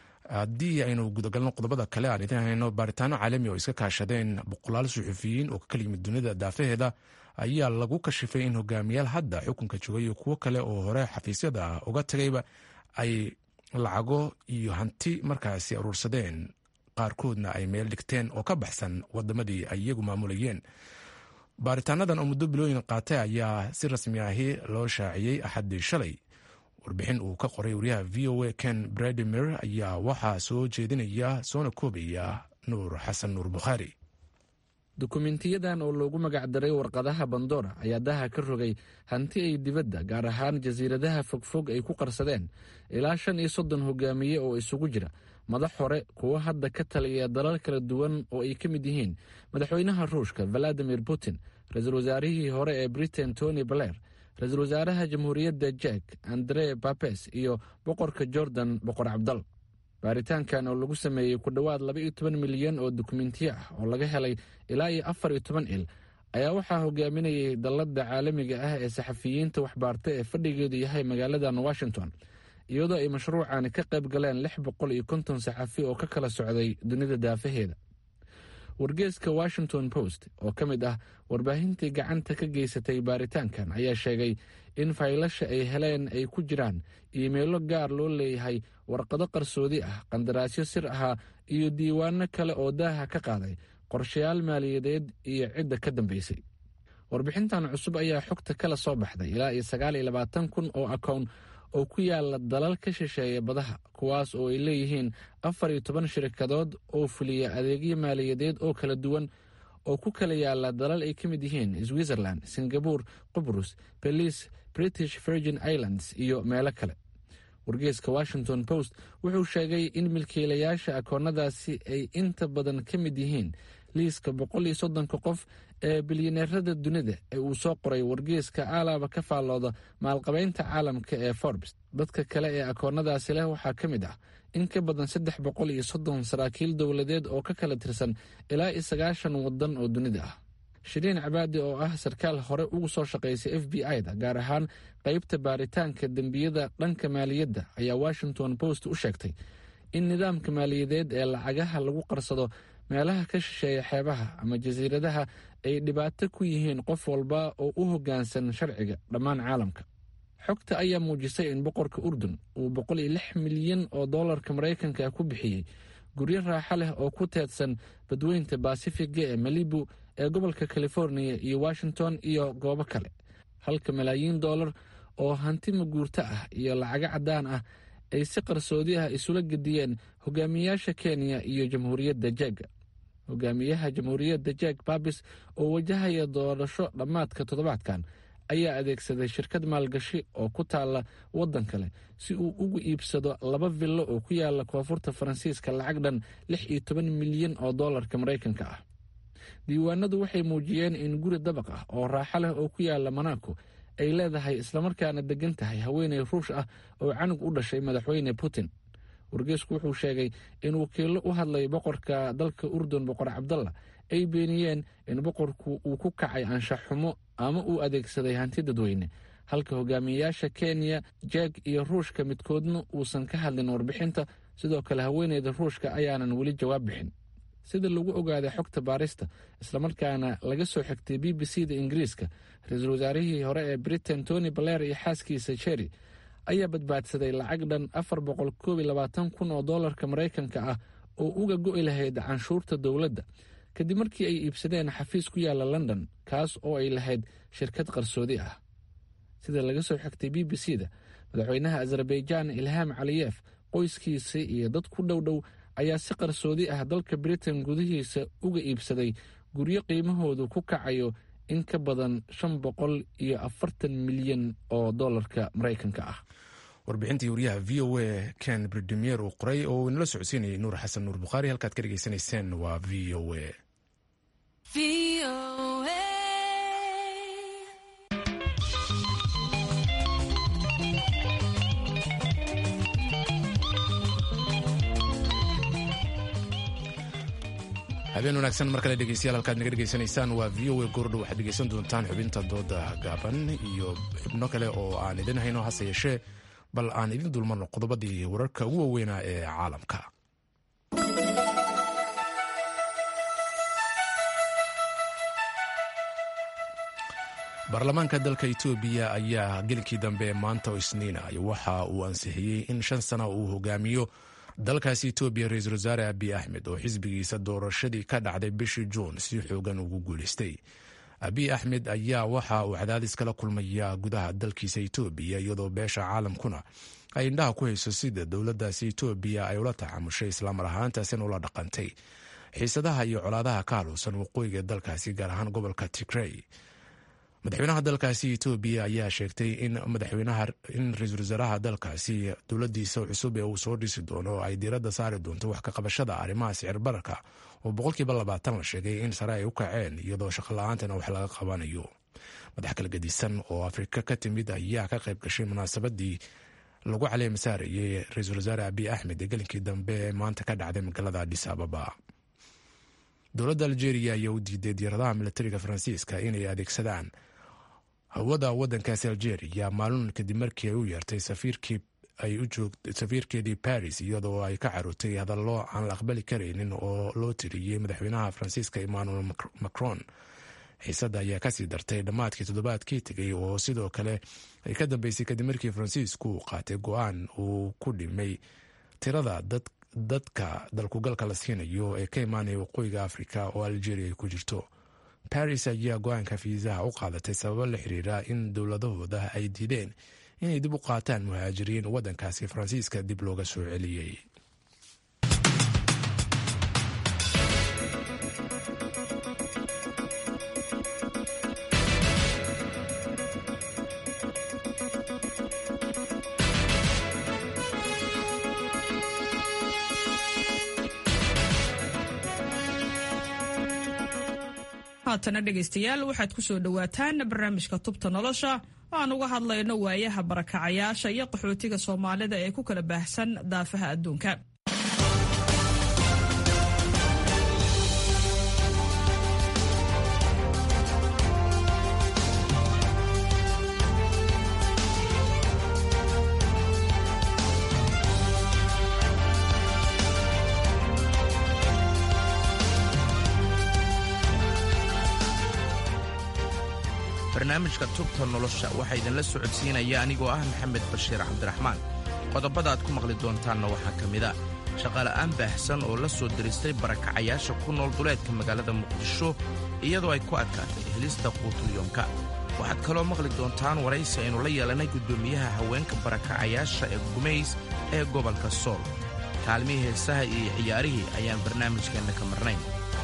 haddii aynu gudagalno qodobada kale aan idin hayno baaritaano caalami oo iska kaashadeen boqolaal suxufiyiin oo ka kala yimid dunida daafaheeda ayaa lagu kashifay in hogaamiyaal hadda xukunka joogay iyo kuwo kale oo hore xafiisyada uga tagayba ay lacago iyo hanti markaasi aruursadeen qaarkoodna ay meel dhigteen oo ka baxsan wadamadii ay iyagu maamulayeen baaritaanadan oo muddo bilooyin qaatay ayaa si rasmi ahi loo shaaciyey axaddii shalay warbixin uu ka qoray wariyaha v o a ken bradimir ayaa waxaa soo jeedinaya soona koobaya nuur xasan nuur bukhaari dukumentiyadan oo loogu magacdaray warqadaha bandora ayaa daha ka rogay hanti ay dibadda gaar ahaan jasiiradaha fogfog ay ku qarsadeen ilaa shan iyo soddon hogaamiye oo isugu jira madax hore kuwo hadda ka taliya dalal kala duwan oo ay ka mid yihiin madaxweynaha ruushka valadimir putin ra-iisul wasaarihii hore ee britain tony baler ra-iisul wasaaraha jamhuuriyadda jek andre babes iyo boqorka jordan boqor cabdal baaritaankan oo lagu sameeyey ku dhowaad laba iyo toban milyan oo dukumentiyo ah oo laga helay ilaa iyo afar iyo toban il ayaa waxaa hogaaminayay dalladda caalamiga ah ee saxafiyiinta waxbaarta ee fadhigeedu yahay magaaladan washington iyadoo ay mashruucani ka qayb galeen lix boqol iyo konton saxafi oo ka kala socday dunida daafaheeda wargeeska washington post oo ka mid ah warbaahintii gacanta ka geysatay baaritaankan ayaa sheegay in faylasha ay heleen ay ku jiraan iimeelo gaar loo leeyahay warqado qarsoodi ah qandaraasyo sir ahaa iyo diiwaano kale oo daaha ka qaaday qorshayaal maaliyadeed iyo cidda ka dambeysay warbixintan cusub ayaa xogta kala soo baxday ilaa iyo sagaal iyo labaatan kun oo akown oo ku yaala dalal ka shisheeya badaha kuwaas oo ay leeyihiin afar iyo toban shirkadood oo fuliya adeegyo maaliyadeed oo kala duwan oo ku kala yaala dalal ay ka mid yihiin switzerland singabore qubrus belize british virgin islands iyo meelo kale wargeeska washington post wuxuu sheegay in milkiilayaasha akoonnadaasi ay inta badan ka mid yihiin liiska boqol iyo soddonka qof ee bilyaneerada dunida ee uu soo qoray wargeeska aalaaba ka faallooda maalqabeynta caalamka ee forbes dadka kale ee akoonnadaasi leh waxaa ka mid ah in ka badan saddex boqol iyo soddon saraakiil dowladeed oo ka kala tirsan ilaa iyo sagaashan waddan oo dunida ah shiriin cabaadi oo ah sarkaal hore ugu soo shaqaysay f b i-da gaar ahaan qeybta baaritaanka dembiyada dhanka maaliyadda ayaa washington post u sheegtay in nidaamka maaliyadeed ee lacagaha lagu qarsado meelaha ka shisheeya xeebaha ama jasiiradaha ay dhibaato ku yihiin qof walba oo u hoggaansan sharciga dhammaan caalamka xogta ayaa muujisay in boqorka urdun uu boqol iyo lix milyan oo dollarka maraykanka ku bixiyey guryo raaxo leh oo ku teedsan badweynta basifiga ee malibu ee gobolka californiya iyo washington iyo goobo kale halka malaayiin dollar oo hanti maguurto ah iyo lacago caddaan ah ay si qarsoodi ah isula gediyeen hogaamiyaasha kenya iyo jamhuuriyadda jeega hogaamiyaha jamhuuriyadda jeeg babis oo wajahaya doorasho dhammaadka toddobaadkan ayaa adeegsaday shirkad maalgashi oo ku taalla waddan kale si uu ugu iibsado laba villo oo ku yaala koonfurta faransiiska lacag dhan lix iyo toban milyan oo dollarka maraykanka ah diiwaanadu waxay muujiyeen in guri dabaq ah oo raaxo leh oo ku yaala monaco ay leedahay islamarkaana degan tahay haweeney ruush ah oo canug u dhashay madaxweyne putin wargeesku wuxuu sheegay in wakiillo u hadlay boqorka dalka urdun boqor cabdalla ay beeniyeen in boqorku uu ku kacay anshax xumo ama uu adeegsaday hanti dadweyne halka hogaamiyayaasha kenya jeeg iyo ruushka midkoodna uusan ka hadlin warbixinta sidoo kale haweeneyda ruushka ayaanan weli jawaab bixin sida lagu ogaaday xogta baarista islamarkaana laga soo xigtay b b c da ingiriiska ra-iisul wasaarihii hore ee britain tony baler iyo xaaskiisa jerry ayaa badbaadsaday lacag dhan afar boqol koob iyo labaatan kun oo dollarka maraykanka ah oo uga go'i lahayd canshuurta dowladda kadib markii ay iibsadeen xafiis ku yaala london kaas oo ay lahayd shirkad qarsoodi ah sida laga soo xigtay b b c da madaxweynaha azerbaijaan ilham caliyef qoyskiisa iyo dad ku dhow dhow ayaa si qarsoodi ah dalka britain gudihiisa uga iibsaday guryo qiimahoodu ku kacayo in ka badan shan boqol iyo afartan milyan oo dollarka maraykanka ah warbixintii wariyaha v o a ken bridimier uu qoray oo uu inala socodsiinayay nuur xasan nuur bukhaari halkaad ka dhegeysanayseen waa v o a habeen wanaagsan mar kale dhegeystayaal halkaad naga dhegeysanaysaan waa v o a goordhow waxaad dhegeysan doontaan xubinta dooda gaaban iyo xubno kale oo aan idin hayno hase yeeshee bal aan idin dulmarno qodobadii wararka ugu waaweynaa ee caalamka baarlamaanka dalka etoobiya ayaa gelinkii dambe maanta oo isniina waxa uu ansixiyey in shan sana uu hogaamiyo dalkaasi etoobiya ra-iisul wasaare abiy axmed oo xisbigiisa doorashadii ka dhacday bishii juun si xoogan ugu guuleystay abiy axmed ayaa waxa uu cadaadis kala kulmaya gudaha dalkiisa etoobiya iyadoo beesha caalamkuna ay indhaha ku hayso sida dowladdaasi etoobiya ay ula tacamushay islaamar ahaantaasina ula dhaqantay xiisadaha iyo colaadaha ka haluusan waqooyiga dalkaasi gaar ahaan gobolka tigrey madaxweynaha dalkaasi etoobiya ayaa sheegtay in madaxweynaha in ra-iisul wasaaraha dalkaasi dowladiisa cusub ee uu soo dhisi doono ay diiradda saari doonto wax ka qabashada arrimaha sicir bararka oo boqolkiiba labaatan la sheegay in sare ay u kaceen iyadoo shaqo la-aantana wax laga qabanayo madax kala gedisan oo afrika ka timid ayaa ka qayb gashay munaasabadii lagu caleema saarayey ra-iisul wasaare abiy axmed ee gelinkii dambe ee maanta ka dhacday magaalada adis ababa dowladda algeria ayaa u diiday diiradaha militariga faransiiska inay adeegsadaan hawada wadankaasi algeria maalin kadib markii ay u yeertay safiirkeedii paris iyadoo ay ka carootay hadallo aan la aqbali karaynin oo loo tiriyey madaxweynaha faransiiska emmanuel macron xiisadda ayaa kasii dartay dhammaadkii toddobaadkii tegay oo sidoo kale ay ka dambeysay kadib markii faransiisku uu qaatay go-aan uu ku dhimay tirada dadka dalkugalka la siinayo ee ka imaanaya waqooyiga afrika oo algeria ay ku jirto baris ayaa go-aanka fiisaha u qaadatay sababo la xiriira in dowladahooda ay diideen inay dib u qaataan muhaajiriin waddankaasi faransiiska dib looga soo celiyey haatana dhegaystayaal waxaad ku soo dhowaataan barnaamijka tubta nolosha oo aan uga hadlayno waayaha barakacayaasha iyo qaxootiga soomaalida ee ku kala baahsan daafaha adduunka barnaamijka tubta nolosha waxaa idinla socodsiinaya anigoo ah maxamed bashiir cabdiraxmaan qodobada aad ku maqli doontaanna waxaa ka mid a shaqaala'aan baahsan oo la soo diristay barakacayaasha ku nool duleedka magaalada muqdisho iyadoo ay ku adkaatay helista quutulyoomka waxaad kaloo maqli doontaan waraysi aynu la yeelannay guddoomiyaha haweenka barakacayaasha ee gumays ee gobolka sool kaalmihii heesaha iyo ciyaarihii ayaan barnaamijkeenna ka marnayn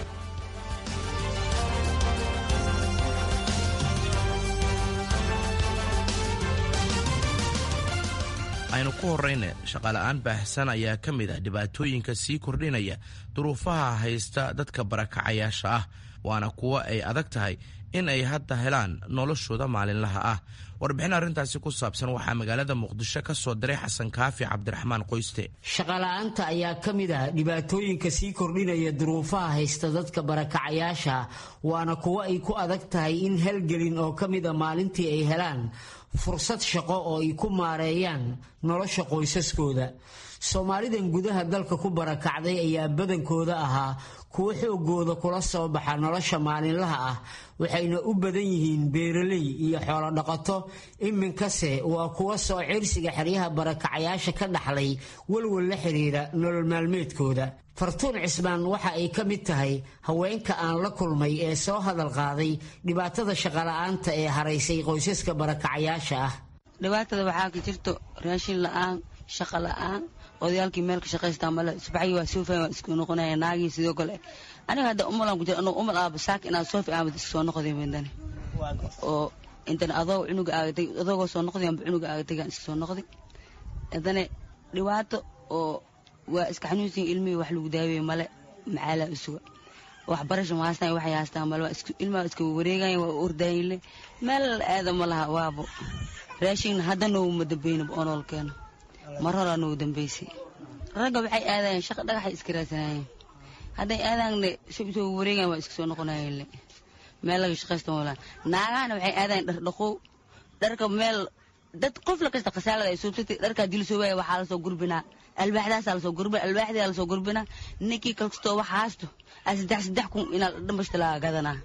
aynu ku horrayna shaqaala'aan baahsan ayaa ka mid ah dhibaatooyinka sii kordhinaya duruufaha haysta dadka barakacayaasha ah waana kuwo ay adag tahay in ay hadda helaan noloshooda maalinlaha ah warbixin arrintaasi ku saabsan waxaa magaalada muqdisho ka soo diray xasan kaafi cabdiraxmaan qoyste shaqala'aanta ayaa ka mid ah dhibaatooyinka sii kordhinaya duruufaha haysta dadka barakacayaasha waana kuwo ay ku adag tahay in halgelin oo ka mid a maalintii ay helaan fursad shaqo oo ay ku maareeyaan nolosha qoysaskooda soomaalidan gudaha dalka ku barakacday ayaa badankooda ahaa kuwo xoogooda kula soo baxa nolosha maalinlaha ah waxayna u badan yihiin beeraley iyo xoolodhaqato iminkase waa kuwa soo cirsiga xeryaha barakacayaasha ka dhaxlay walwal la xiriira nolol maalmeedkooda fartuun cismaan waxa ay ka mid tahay haweenka aan la kulmay ee soo hadal qaaday dhibaatada shaqola'aanta ee haraysay qoysaska barakacayaasha ah dhibaatada waxaa ka jirto raashin la'aan shaqa la'aan odayaalkii meel ka shaqaystaa male subaxii waa soofay waa isku noqonaya naagii sidoo kale aniga hadda umalan ku jira anuu umal aaba saaka inaad soofi aamad iska soo noqday midani oo intan adoo cunuga aagatay adoogoo soo noqday amba cunuga aagatay gaan iska soo noqday haddana dhibaato oo waa iska xanuunsan ilmihii wax lagu daaweeye male macaalaa isuga waxbarasho ma haastaan waxay haastaan male ilmaha iska wareegayan waa ordaayle meel aada ma laha waabo raashin hadda nooguma dambeynaba oo nool keeno mar horaa noogu dambeysay ragga waxay aadayeen shaqa dhagaxay iska raadsanayeen hadday aadaanne sab isoo wareegayan waa iska soo noqonayeenle meel laga shaqaysta moolaan naagahana waxay aadayeen dhar dhaqow dharka meel dad qof la kasta khasaalada ay suubsatay dharkaa dil soo waaya waxaa lasoo gurbinaa albaaxdaasaa lasoo gurbina albaaxdaa lasoo gurbinaa ninkii kalkastoo wax haasto a saddex saddex kun inaa dhambashta laga gadanaa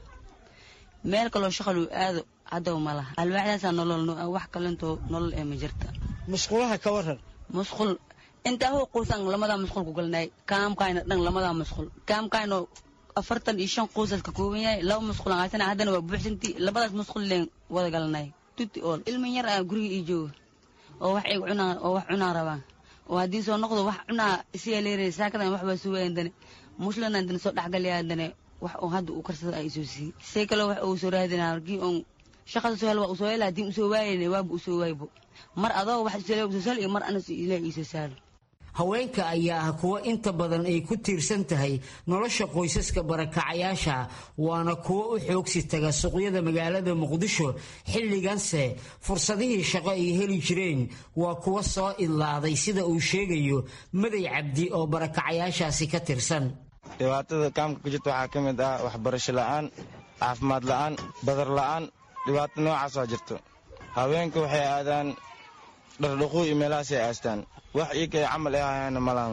meel kaloo shaqaluu aado haddaba ma laha albaaxdaasaa nolol wax kalentoo nolol ee ma jirta musqulaha ka waran musqul intaa hoo quusan lamadaa musqul ku galnay kaamkayna dhan lamadaa musqul kaamkayno afartan iyo shan quusas ka kooban yahay laba musqul aan haysana haddana waa buuxsantii labadaas musqul leen wada galnay tuti ool ilmin yar ah guriga ii jooga oo wax iga cunaa oo wax cunaa rabaan oo haddii soo noqdo wax cunaa isiyaa leeray saakadan wax baa suwayan dane muslana dane soo dhexgalaya dane wax oo hadda uu karsada ay soo siiyey see kale wax uu soo raadinaa markii oon shaqada soo hel waa usoo hela haddii usoo waayayna waaba usoo waaybo mar adoo wax isoo usoo sal iyo mar anas ilaah iisoo saalo haweenka ayaa ah kuwo inta badan ay ku tiirsan tahay nolosha qoysaska barakacayaasha waana kuwo u xoogsi taga suuqyada magaalada muqdisho xilliganse fursadihii shaqo ay heli jireen waa kuwo soo idlaaday sida uu sheegayo maday cabdi oo barakacayaashaasi ka tirsan dhibaatada kaamka ka jirta waxaa ka mid ah waxbarasho la'aan caafimaad la'aan badar la'aan dhibaato noocaas waa jirto haweenka waxay aadaan dhardhaquu iyo meelahaasay aastaan wax iikay camal ay hayaana malaan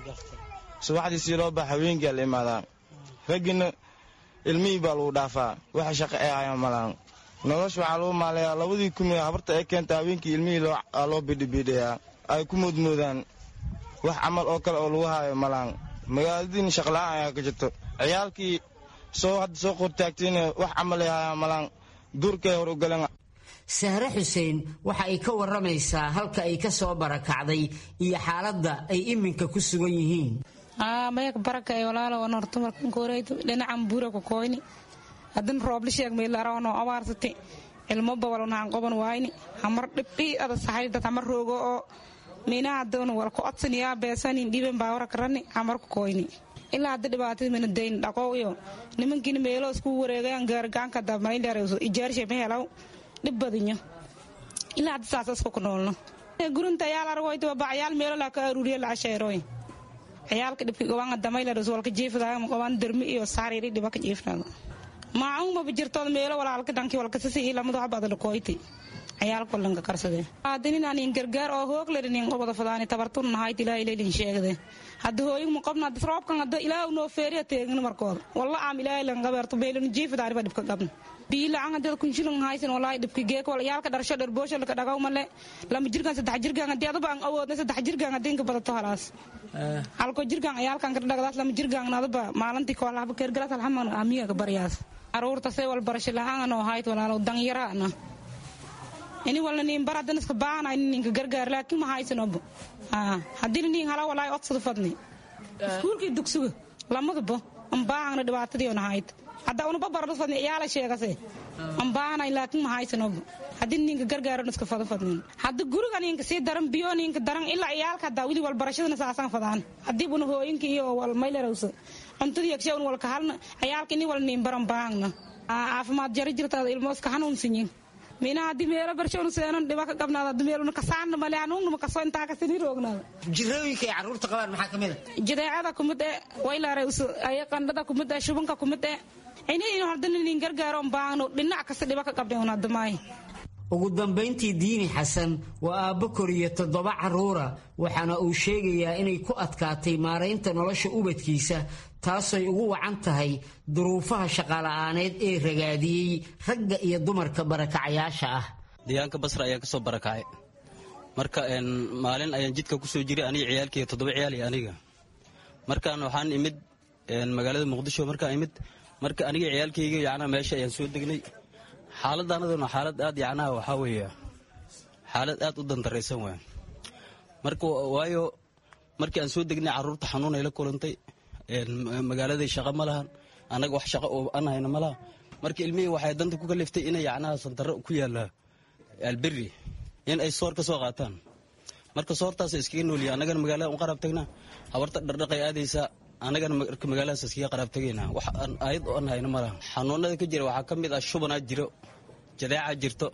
subaxdii sii loo baxa haweenkiia la imaadaa raggiina ilmihii baa lagu dhaafaa waxa shaqo ay hayaan malaan nolosha waxaa lagu maalayaa labadii kumi habarta ay keenta haweenkii ilmihii loo bidhibiidhayaa ay ku moodmoodaan wax camal oo kale oo lagu haayo malaan magaaladiina shaqla'aan ayaa ka jirto ciyaalkii soo hadda soo qortaagtayna wax camal ay hayaan malaan duurkay hor u galeen sahre xuseen waxa ay ka waramaysaa halka ay ka soo barakacday iyo xaaladda ay iminka ku sugan yihiin mayak baraka ee walaalo wan horta markan kooreydo dhinacan buura ku koyni hadan roobla sheeg meelarawano abaarsate ilmo bawal naan qoban waayni hamar dhibdhi ada sahay dad hamar roogo oo mina hadan wal ku odsaniya beesanin dhiben baawara karani hamar ku koyni ilaa hadda dhibaatada mina dayn dhaqow iyo nimankiina meelo isku wareegayan gaargaanka damayleerayso ijaarshe ma helaw dhib badinyo ilaa hadda saasas ku noolno gurunta ayaal argoyta bacyaal meelo laa ka aruuriya la casheeroy ciyaalka dhibka gobaan damayleerayso walka jiifadaaya gobaan dermi iyo saariri dhiba ka jiifnado maacuun maba jirtood meelo walaalka dhanki walkasisi iyo lamadu habada lakoyti ciyaalka lanka karsade hadinin anin gargaar oo hoog ledinin qobada fadaani tabartun nahayt ilaa ilaylin sheegde hadda hooyin mu qabna hadda roobkan hadda ilaa noo feeriya teegin markooda walla aam ilaahay lan qabeerto beelin jiifadaani ba dhibka qabna biilacan hadda kunshilin haysan walaahi dhibka geek wal yaalka dharsho dherboosho laka dhagaw male lama jirkan saddex jirkan haddii aduba aan awoodna saddex jirkan haddii inka badato halaas halko jirkan ciyaalkan ka dhagdaas lama jirkan aduba maalintii koolahaba keergalaas alxaman aamiga ka baryaas aruurta say wal barasho lahaan oo hayt walaalow danyaraana ini walna nin bar hadan iska baana ini ninka gargaar laakiin ma haysanobo haddii nin hala walaay odsada fadni iskuulkii dugsuga lamadaba ambaahana dhibaatadii ona hayd hadda unaba barado fadni iyaala sheegase ambaahana laakiin ma haysanobo haddii ninka gargaaron iska fado fadnin hadda guriga ninka sii daran biyo ninka daran ilaa iyaalka hadda wili wal barashadana saasaan fadaan haddii buna hooyinka iyo wal maylerowsa cuntadii yagshawn walka halna ciyaalka ini wal nin baran baahna caafimaad jari jirtaada ilmooska hanuunsinyin mina haddii meelo barshonu seenan dhiba ka qabnaada haddii meeluna kasaanna male hanuunnama kaso intaa kasini roognaada jirooyinka ay carruurta qabaan maxaa ka mid a jadeecada kumid e waylaareyso aya qandhada kumid e shubanka kumid e inaynu haddana nin gargaaroon baahno dhinac kasta dhiba ka qabnay un hadda maayo ugu dambayntii diini xasan waa aabbo koriyo toddoba carruura waxaana uu sheegayaa inay ku adkaatay maaraynta nolosha ubadkiisa taasay ugu wacan tahay duruufaha shaqala'aaneed ee ragaadiyey ragga iyo dumarka barakacayaasha ah deegaanka basra ayaan ka soo barakacay marka maalin ayaan jidka ku soo jiray aniga ciyaalkaiyo toddoba ciyaal iyo aniga markaan waxaan imid magaalada muqdisho markaan imid marka aniga ciyaalkayga yacnaa meesha ayaan soo degnay xaaladdaanaduna xaalad aad yacnaha waxaa weeye xaalad aad u dandaraysan waay marka waayo markii aan soo degnay carruurta xanuun ay la kulantay magaaladay shaqo ma lahan annaga wax shaqo oo aan hayna ma laha marka ilmihii waxay danta ku kaliftay inay yacnaha sandarro ku yaalla alberi in ay soor ka soo qaataan marka soortaas iskaga nooliya annagana magaalada un qaraab tagnaa habarta dhardhaqay aadaysaa annagana marka magaaladaas iskaga qaraab tagaynaa wax aan aayad oo aan hayna ma laha xanuunada ka jira waxaa ka mid ah shubanaa jiro jadeecaa jirto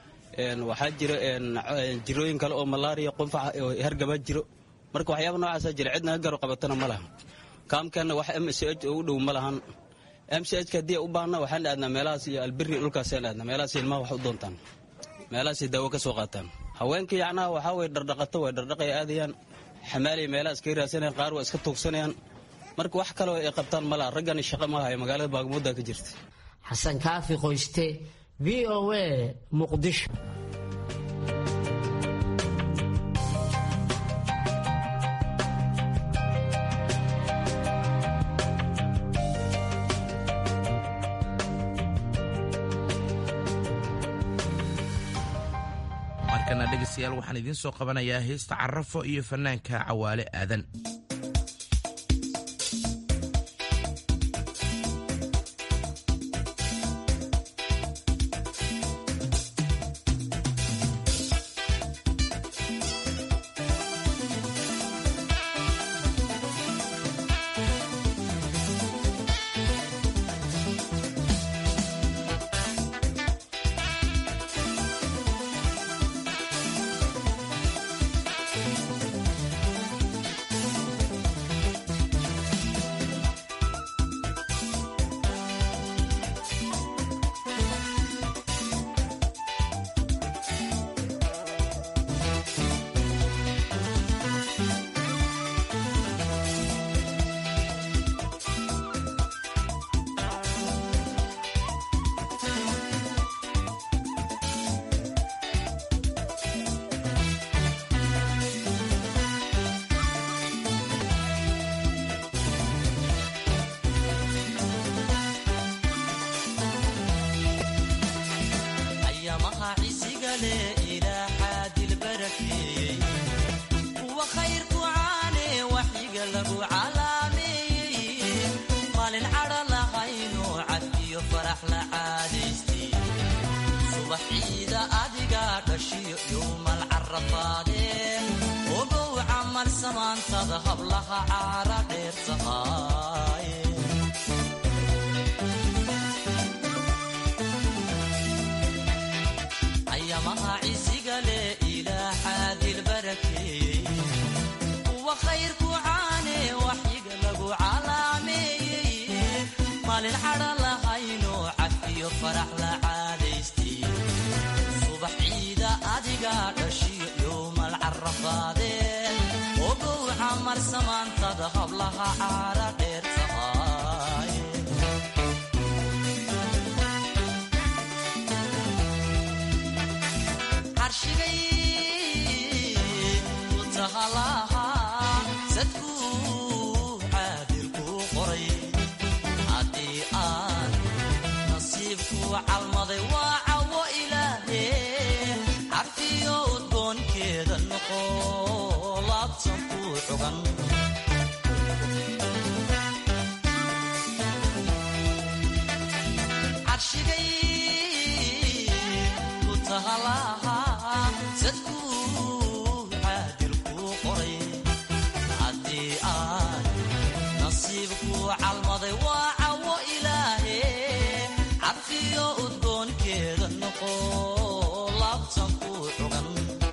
waxaa jiro jirooyin kale oo malaariya qunfaca oo hargabaa jiro marka waxyaaba noocaasaa jira cidna garo qabatana ma laha kaamkeenna wax m c h oo u dhow ma lahan m c h ka haddii u baahna waxaan aadnaa meelahaas iyo alberi dhulkaasaan aadnaa meelahaas ilmaha wax u doontaan meelahaasay daawo ka soo qaataan haweenka yacnaha waxaa way dhardhaqato way dhardhaqay aadayaan xamaalay meelahaas kaga raadsanayaan qaar waa iska tuugsanayaan marka wax kaleo ay qabtaan ma laha raggani shaqo ma hayo magaalada baagmudda ka jirta xasan kaafi qoyste v o a muqdisho markana dhegaystayaal waxaan idiin soo qabanayaa heesta carafo iyo fanaanka cawaale aadan samaantada hablaha caara dheer tahay ayamaha cisiga leh ilaa xaadil barakeeyey kuwa khayrku caane waxyiga lagu calaameeyey maalin cadha lahaynoo cafiyo farax la caadaystay subax ciida adiga dhashiyo yowmal carafaadeen ogow camar samaantada hablaha caara dheer tahay carshigay ku tahalaha sadkuu caadilkuu qoray haddii aan nasiibkuu calmaday waa cawo ilaahe carfiyo udgoonkeeda noqo laabtan kuu cugan carshigay ku tahalaha sadkuu caadilkuu qoray haddii aan nasiibkuu calmaday waa cawo ilaahe carfiyo udgoonkeeda noqo laabtan kuu cugan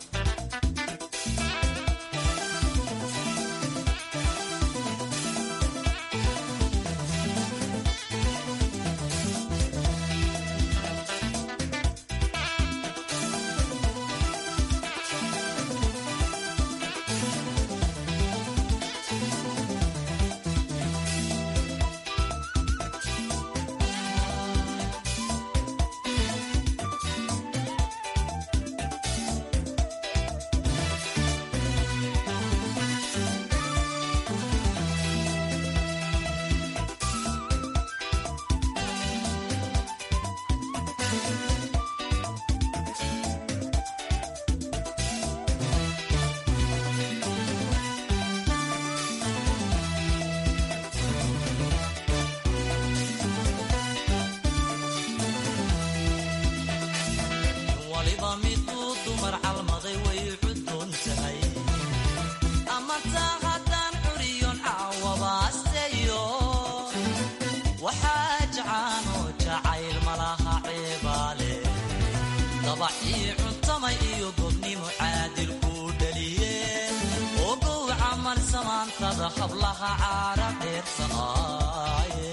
waliba miduu dumar calmaday way cuddoon tahay ama taa haddaan curiyon caawabaasteeyo waxaa jacaanoo jacayl malaha ceebaale dabacii cuntamay iyo gobnimo caadil kuu dhaliye ogow camal samaantada hablaha caara dheer tahaaye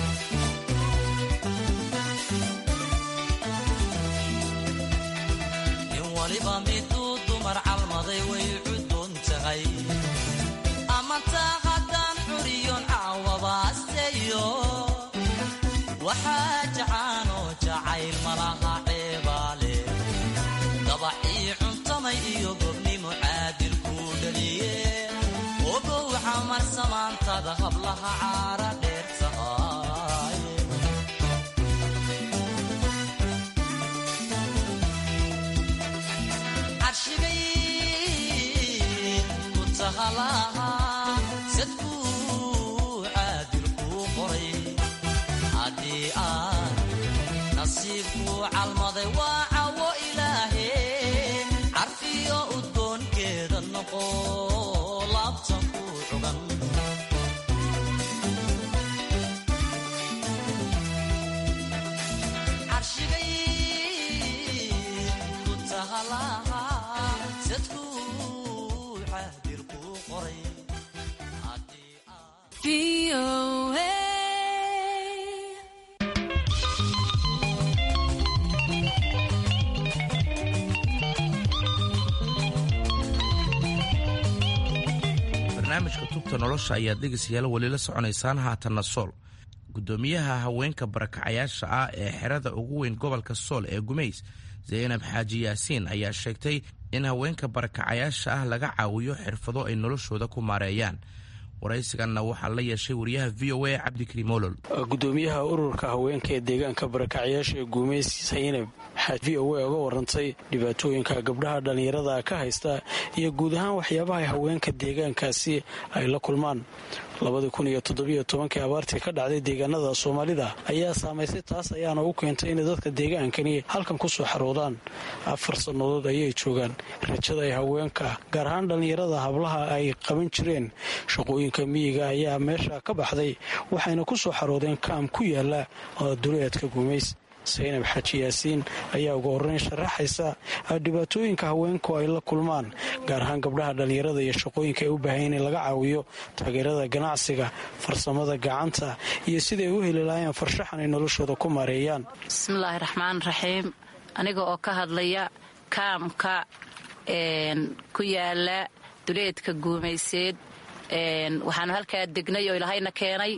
in waliba miduu dumar calmaday way cuddoon tahay ama taa haddaan curiyon caawabaasteeyo waxaa jacaanoo jacayl malaha ceebaale dabacii cuntamay iyo gobnimo caadil kuu dhaliye ogow camar samaantada hablaha caara dheer tahay carshigay ku tahalaha sadkuu caadilkuu qoray haddii aan nasiibkuu calmaday waa cawo ilaahe carfiyo udgoonkeeda noqo laabtan kuu cugan carshigay ku tahalaha sadkuu caadilkuu qoray barnaamijka tubta nolosha ayaad dhegaystayaal weli la soconaysaan haatanna sool gudoomiyaha haweenka barakacayaasha ah ee xerada ugu weyn gobolka sool ee gumays zaynab xaaji yaasiin ayaa sheegtay in haweenka barakacayaasha ah laga caawiyo xirfado ay noloshooda ku maareeyaan waraysiganna waxaa la yeeshay wariyaha v o a cabdikariim olol gudoomiyaha ururka haweenka ee deegaanka barakacyaasha ee guumeys saynab waxaa v o a uga warantay dhibaatooyinka gabdhaha dhallinyarada ka haysta iyo guud ahaan waxyaabaha haweenka deegaankaasi ay la kulmaan labadii kun iyo toddobiyo tobankii abaartii ka dhacday deegaanada soomaalida ayaa saamaysay taas ayaana u keentay inay dadka deegaankani halkan ku soo xaroodaan afar sannadood ayay joogaan rajada ay haweenka gaar ahaan dhallinyarada hablaha ay qaban jireen shaqooyinka miyiga ayaa meesha ka baxday waxayna ku soo xaroodeen kaam ku yaala duleedka guumays saynab xaaji yaasiin ayaa uga horreyn sharaxaysa dhibaatooyinka haweenku ay la kulmaan gaar ahaan gabdhaha dhallinyarada iyo shaqooyinka ay u baahan in laga caawiyo taageerada ganacsiga farsamada gacanta iyo siday u heli lahaayeen farshaxan ay noloshooda ku maareeyaan bismillaahi raxmaan raxiim aniga oo ka hadlaya kaamka ku yaala duleedka guumayseed waxaanu halkaa degnay oo ilahayna keenay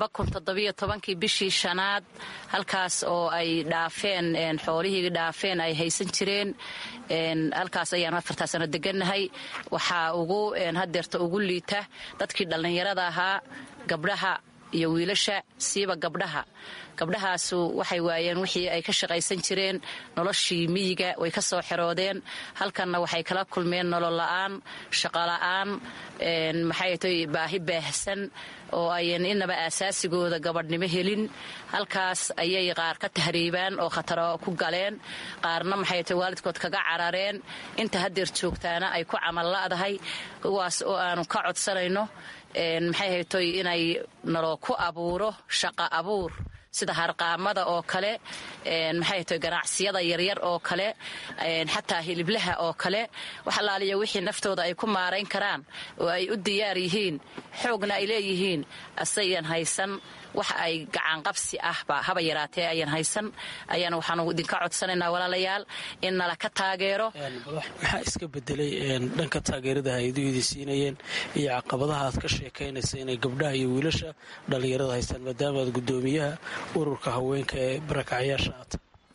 kii bishii shanaad halkaas oo ay dhaafeen xoolihii dhaafeen ay haysan jireen halkaas ayaanu afartaa sano degannahay waxaa ugu hadeerta ugu liita dadkii dhallinyarada ahaa gabdhaha iyo wiilasha siiba gabdhaha gabdhahaasu waxay waayeen wixii ay ka shaqaysan jireen noloshii miyiga way ka soo xeroodeen halkanna waxay kala kulmeen nolol la'aan shaqola'aan maxay tay baahi baahsan oo ayan inaba aasaasigooda gabadhnimo helin halkaas ayay qaar ka tahriibaan oo khataro ku galeen qaarna maxay tay waalidkood kaga carareen inta hadeer joogtaana ay ku camal la'dahay kuwaas oo aanu ka codsanayno maxay haytoy inay naloo ku abuuro shaqa abuur sida harqaamada oo kale maxay tahay ganacsiyada yaryar oo kale xataa hiliblaha oo kale wax allaaliya wixii naftooda ay ku maarayn karaan oo ay u diyaar yihiin xoogna ay leeyihiin asayan haysan wax ay gacaanqabsi ahba haba yaraatee ayan haysan ayaana waxaanu idinka codsanaynaa walaalayaal in nala ka taageero maxaa iska bedelay dhanka taageerada hay-aduhidi siinayeen iyo caqabadaha aad ka sheekaynaysa inay gabdhaha iyo wiilasha dhallinyarada haystaan maadaama aad gudoomiyaha ururka haweenka ee barakacyaasha aad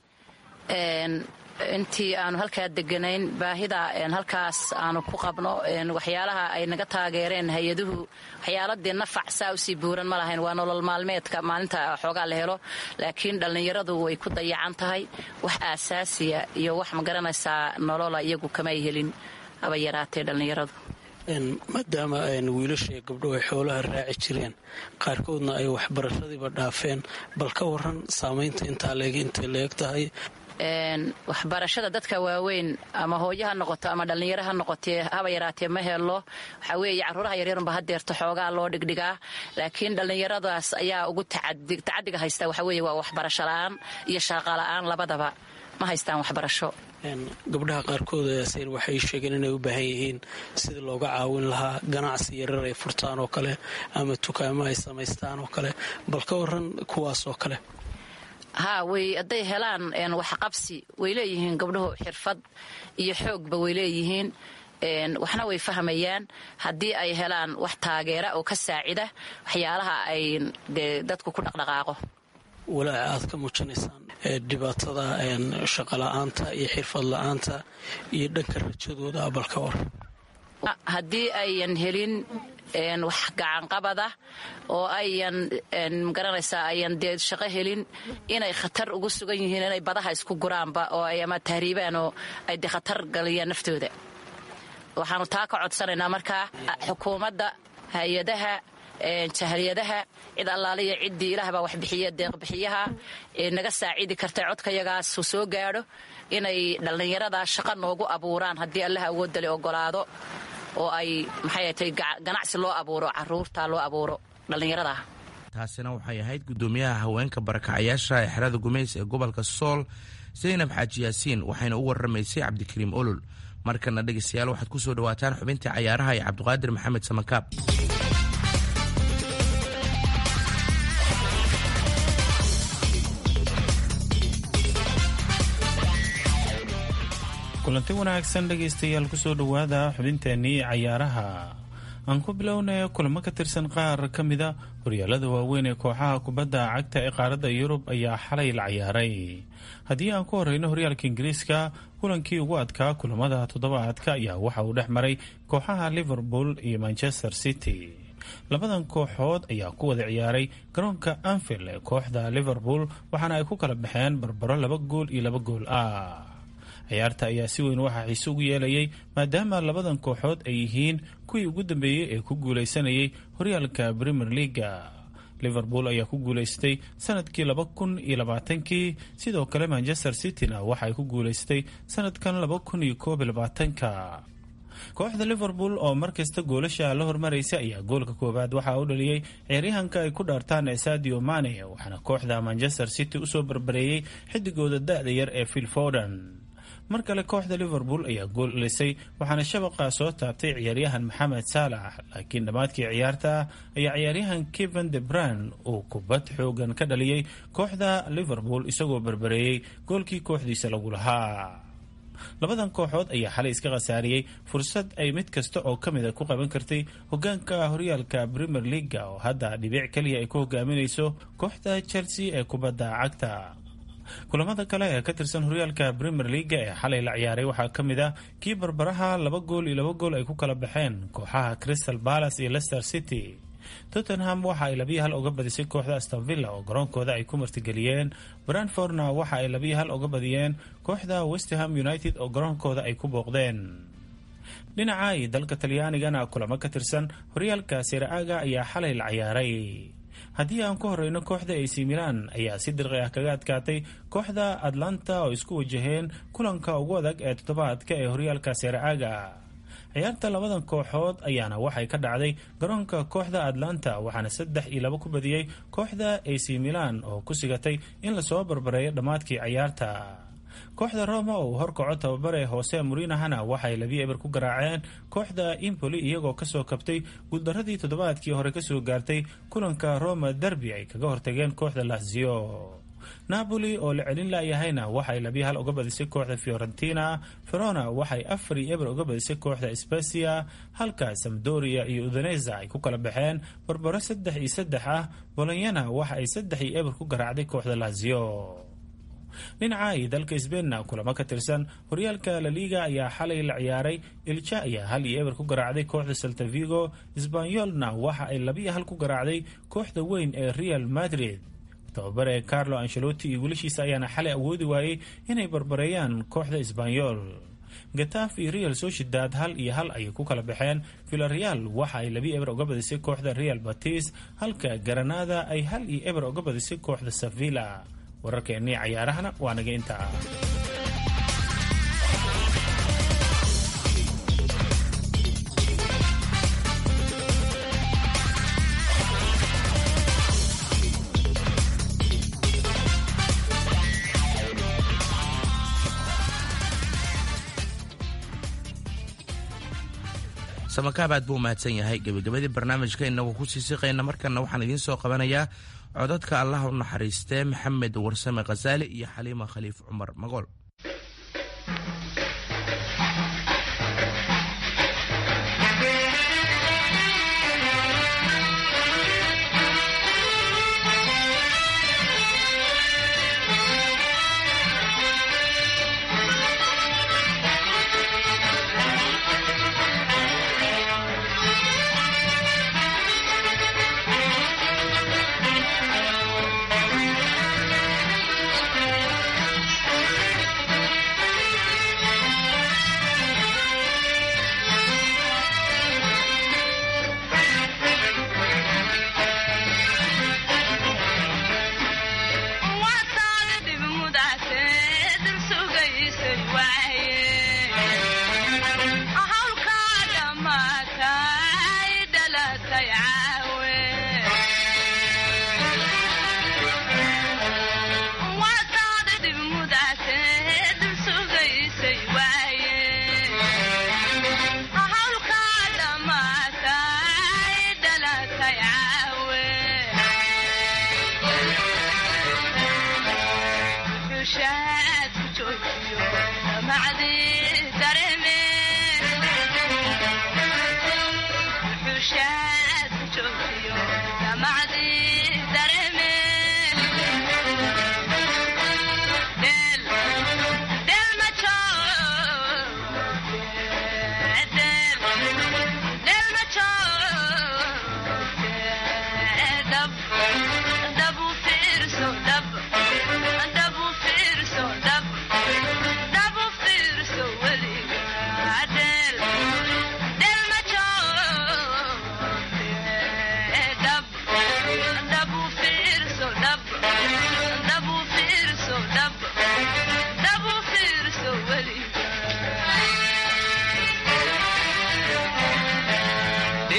intii aanu halkaa deganayn baahida halkaas aanu ku qabno waxyaalaha ay naga taageereen hay-aduhu waxyaaladii nafac saa usii buuran ma lahayn waa nolol maalmeedka maalinta xoogaa la helo laakiin dhallinyaradu way ku dayacan tahay wax aasaasiya iyo wax magaranaysaa nolola iyagu kamay helin haba yaraatee dhallinyaradu maadaama wiilasha iyo gabdhuhu ay xoolaha raaci jireen qaarkoodna ay waxbarashadiiba dhaafeen bal ka waran saamaynta intaa leeg intay leeg tahay waxbarashada dadka waaweyn ama hooyo ha noqoto ama dhallinyaro ha noqotee haba yaraatee ma helo waxaa weeye caruuraha yaryarunba hadeerto xoogaa loo dhigdhigaa laakiin dhallinyaradaas ayaa ugu tacadiga haysta waxaa weeye waa waxbarasho la'aan iyo shaaqa la'aan labadaba ma haystaan waxbarasho gabdhaha qaarkood yaasiin waxay sheegeen inay u baahan yihiin sidii looga caawin lahaa ganacsi yarar ay furtaan oo kale ama tukaamo ay samaystaan oo kale bal ka waran kuwaas oo kale haa way hadday helaan waxqabsi way leeyihiin gabdhuhu xirfad iyo xoogba way leeyihiin waxna way fahmayaan haddii ay helaan wax taageera oo ka saacida waxyaalaha ay dee dadku ku dhaqdhaqaaqo walaaca aad ka muujinaysaan dhibaatada shaqola'aanta iyo xirfad la'aanta iyo dhanka rajadooda bal ka war haddii ayan helin wax gacanqabada oo ayan magaranaysaa ayan dee shaqo helin inay khatar ugu sugan yihiin inay badaha isku guraanba oo ay ama tahriibaan oo ay dee khatar galiyaan naftooda waxaanu taa ka codsanaynaa markaa xukuumadda hay-adaha jahliyadaha cid allaaliya ciddii ilaah baa waxbixiya deeqbixiyaha naga saacidi karta codkayagaasu soo gaadho inay dhallinyarada shaqo noogu abuuraan haddii allah awoodale ogolaado oo ay maxay tay ganacsi loo abuuro caruurta loo abuuro dhallinyarada taasina waxay ahayd gudoomiyaha haweenka barakacayaasha ee xerada gumeys ee gobolka sool zaynab xaaji yaasiin waxayna u waramaysay cabdikariim olol markana dhegeystayaal waxaad ku soo dhawaataan xubintii cayaaraha ee cabdiqaadir maxamed samakaab kulanti wanaagsan dhegaystayaal kusoo dhowaada xubinteennii cayaaraha aan ku bilownay kulamo ka tirsan qaar ka mida horyaalada waaweyn ee kooxaha kubadda cagta ee qaaradda yurub ayaa xalay la cayaaray haddii aan ku horeyno horyaalka ingiriiska kulankii ugu adkaa kulamada toddobaadka ayaa waxa uu dhex maray kooxaha liverpool iyo manchester city labadan kooxood ayaa ku wada ciyaaray garoonka anfield ee kooxda liverpool waxaana ay ku kala baxeen barbaro laba gool iyo laba gool ah ciyaarta ayaa si weyn waxaa xiise ugu yeelayay maadaama labadan kooxood ay yihiin kuwii ugu dambeeyey ee ku guulaysanayay horyaalka premier leaga liverpool ayaa ku guulaystay sanadkii laba kun iyo labaatankii sidoo kale manchester cityna waxa ay ku guulaystay sanadkan laba kun iyo koob iyo labaatanka kooxda liverpool oo markasta goolasha la hormaraysa ayaa goolka koowaad waxaa u dhaliyey ciyaaryahanka ay ku dhaartaan ee sadio mane waxaana kooxda manchester city usoo barbareeyey xidigooda da-da yar ee phil forden mar kale kooxda liverpool ayaa gool dhisay waxaana shabaqa soo taabtay ciyaaryahan maxamed saalax laakiin dhammaadkii ciyaarta ayaa ciyaaryahan kevin de bran uu kubad xoogan ka dhaliyey kooxda liverpool isagoo barbareeyey goolkii kooxdiisa lagu lahaa labadan kooxood ayaa xalay iska khasaariyey fursad ay mid kasta oo ka mid a ku qaban kartay hogaanka horyaalka premier leaga oo hadda dhibic keliya ay ku hogaaminayso kooxda chelsea ee kubadda cagta kulamada kale ee ka tirsan horyaalka premier leaga ee xalay la ciyaaray waxaa ka mid ah kii barbaraha laba gool iyo laba gool ay ku kala baxeen kooxaha crystal palace iyo leicester city tottenham waxa ay labiyo hal uga badisay kooxda astonvilla oo garoonkooda ay ku martigeliyeen brandfordna waxa ay labiyo hal uga badiyeen kooxda westerham united oo garoonkooda ay ku booqdeen dhinaca iyo dalka talyaanigana kulamo ka tirsan horyaalka siraaga ayaa xalay la ciyaaray haddii aan ku horeyno kooxda ac milan ayaa si dirqi ah kaga adkaatay kooxda atlanta oo isku wajaheen kulanka ugu adag ee toddobaadka ee horyaalka siraaga ciyaarta labadan kooxood ayaana waxay ka dhacday garoonka kooxda atlanta waxaana saddex iyo labo ku badiyey kooxda ac milan oo ku sigatay in lasoo barbareeyo dhammaadkii ciyaarta kooxda roma oo uu horkaco tababare hoose murinahana waxay labiyo eber ku garaaceen kooxda impoli iyagoo kasoo kabtay guuldaradii toddobaadkii hore kasoo gaartay kulanka roma derby ay kaga hortageen kooxda lazio napoli oo la celin laayahayna waxay labiyo hal uga badisay kooxda fiorentina verona waxay afar iyo eber uga badisay kooxda specia halka samdoria iyo udaneza ay ku kala baxeen barbaro saddex iyo saddex ah bolonyana waxa ay saddex iyo eber ku garaacday kooxda lazio dhinaca iyo dalka sbeinna kulamo ka tirsan horyaalka laliga ayaa xalay la ciyaaray ilja ayaa hal iyo eber ku garaacday kooxda saltavigo sbanyolna waxa ay labiyo hal ku garaacday kooxda weyn ee real madrid tababare carlo ancelotti iyo wiilashiisa ayaana xalay awoodi waayey inay barbareeyaan kooxda sbanyol gataaf iyo real sociedad hal iyo hal ayay ku kala baxeen villareal waxa ay labi eber uga badisay kooxda real batis halka garanada ay hal iyo eber uga badisay kooxda sevilla wararkeennii cayaarahana waa naga intaa samakaab buu mahadsan yahay gebagabadii barnaamijka inagoo ku sii siqayna markana waxaan idiin soo qabanayaa codadka allah u naxariistee maxamed warsame khasaali iyo xaliima khaliif cumar magool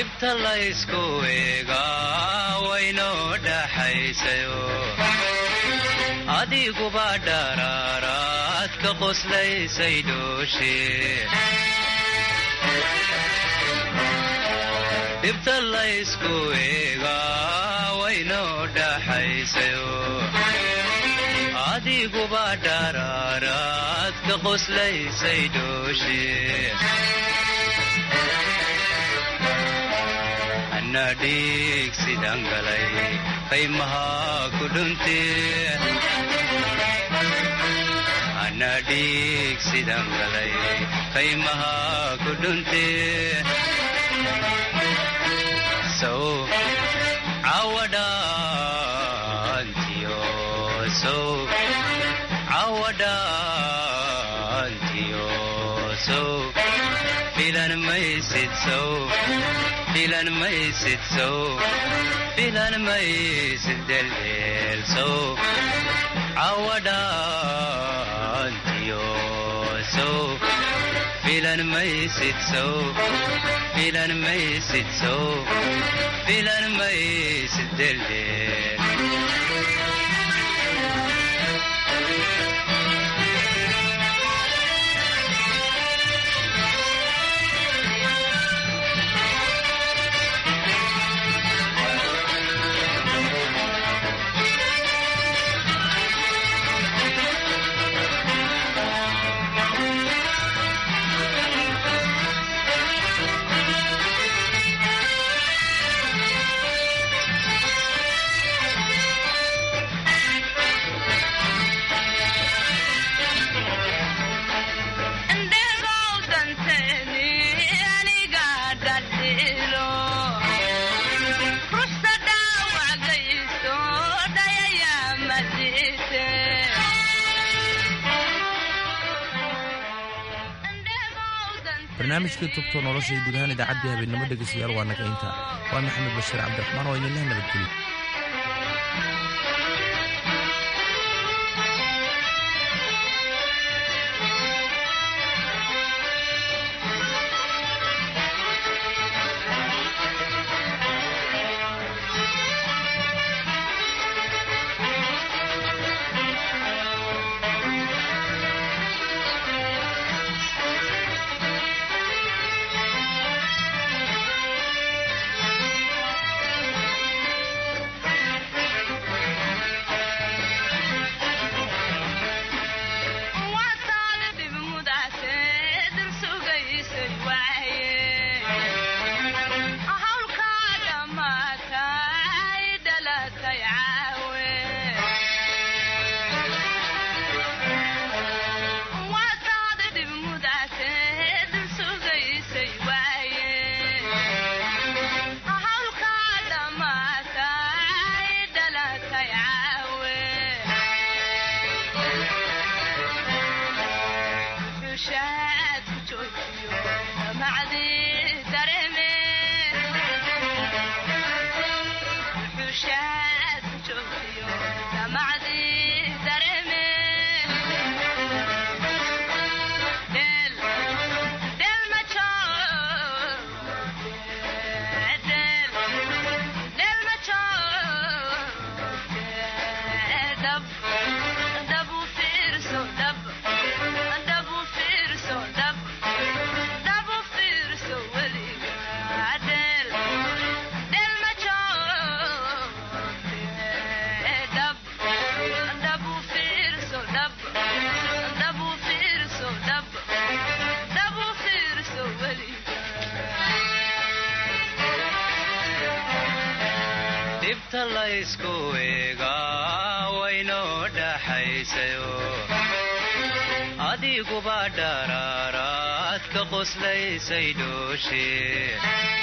dhibta laysku eegaa waynoo dhaxaysayo adiguba dharaaraad ka qoslaysay dhooshe dhibta laysku eegaa waynoo dhaxaysayo adiguba dharaaraad ka qoslaysay dhooshe anna dhiig sidan galay qaymahaa ku dhunte anna dhiig sidan galay qaymahaa ku dhunte sow cawadhaantiyo sow cawadhaantiyo sow filan maysid sow filan maysid sow filan maysid deldeel sow cawadhaantiyo sow filan maysid sow filan maysid sow filan maysid deldeel barnaamijkii tubto nolosha iyo guud ahaan idaacaddii habeenimo dhegeystayaal waa naga inta waa maxamed bashiir cabdiraxmaan oo idinleh nabadgelyo dhibta laysku eegaa waynoo dhaxaysayo adiguba dharaaraad ka qoslaysay dhooshe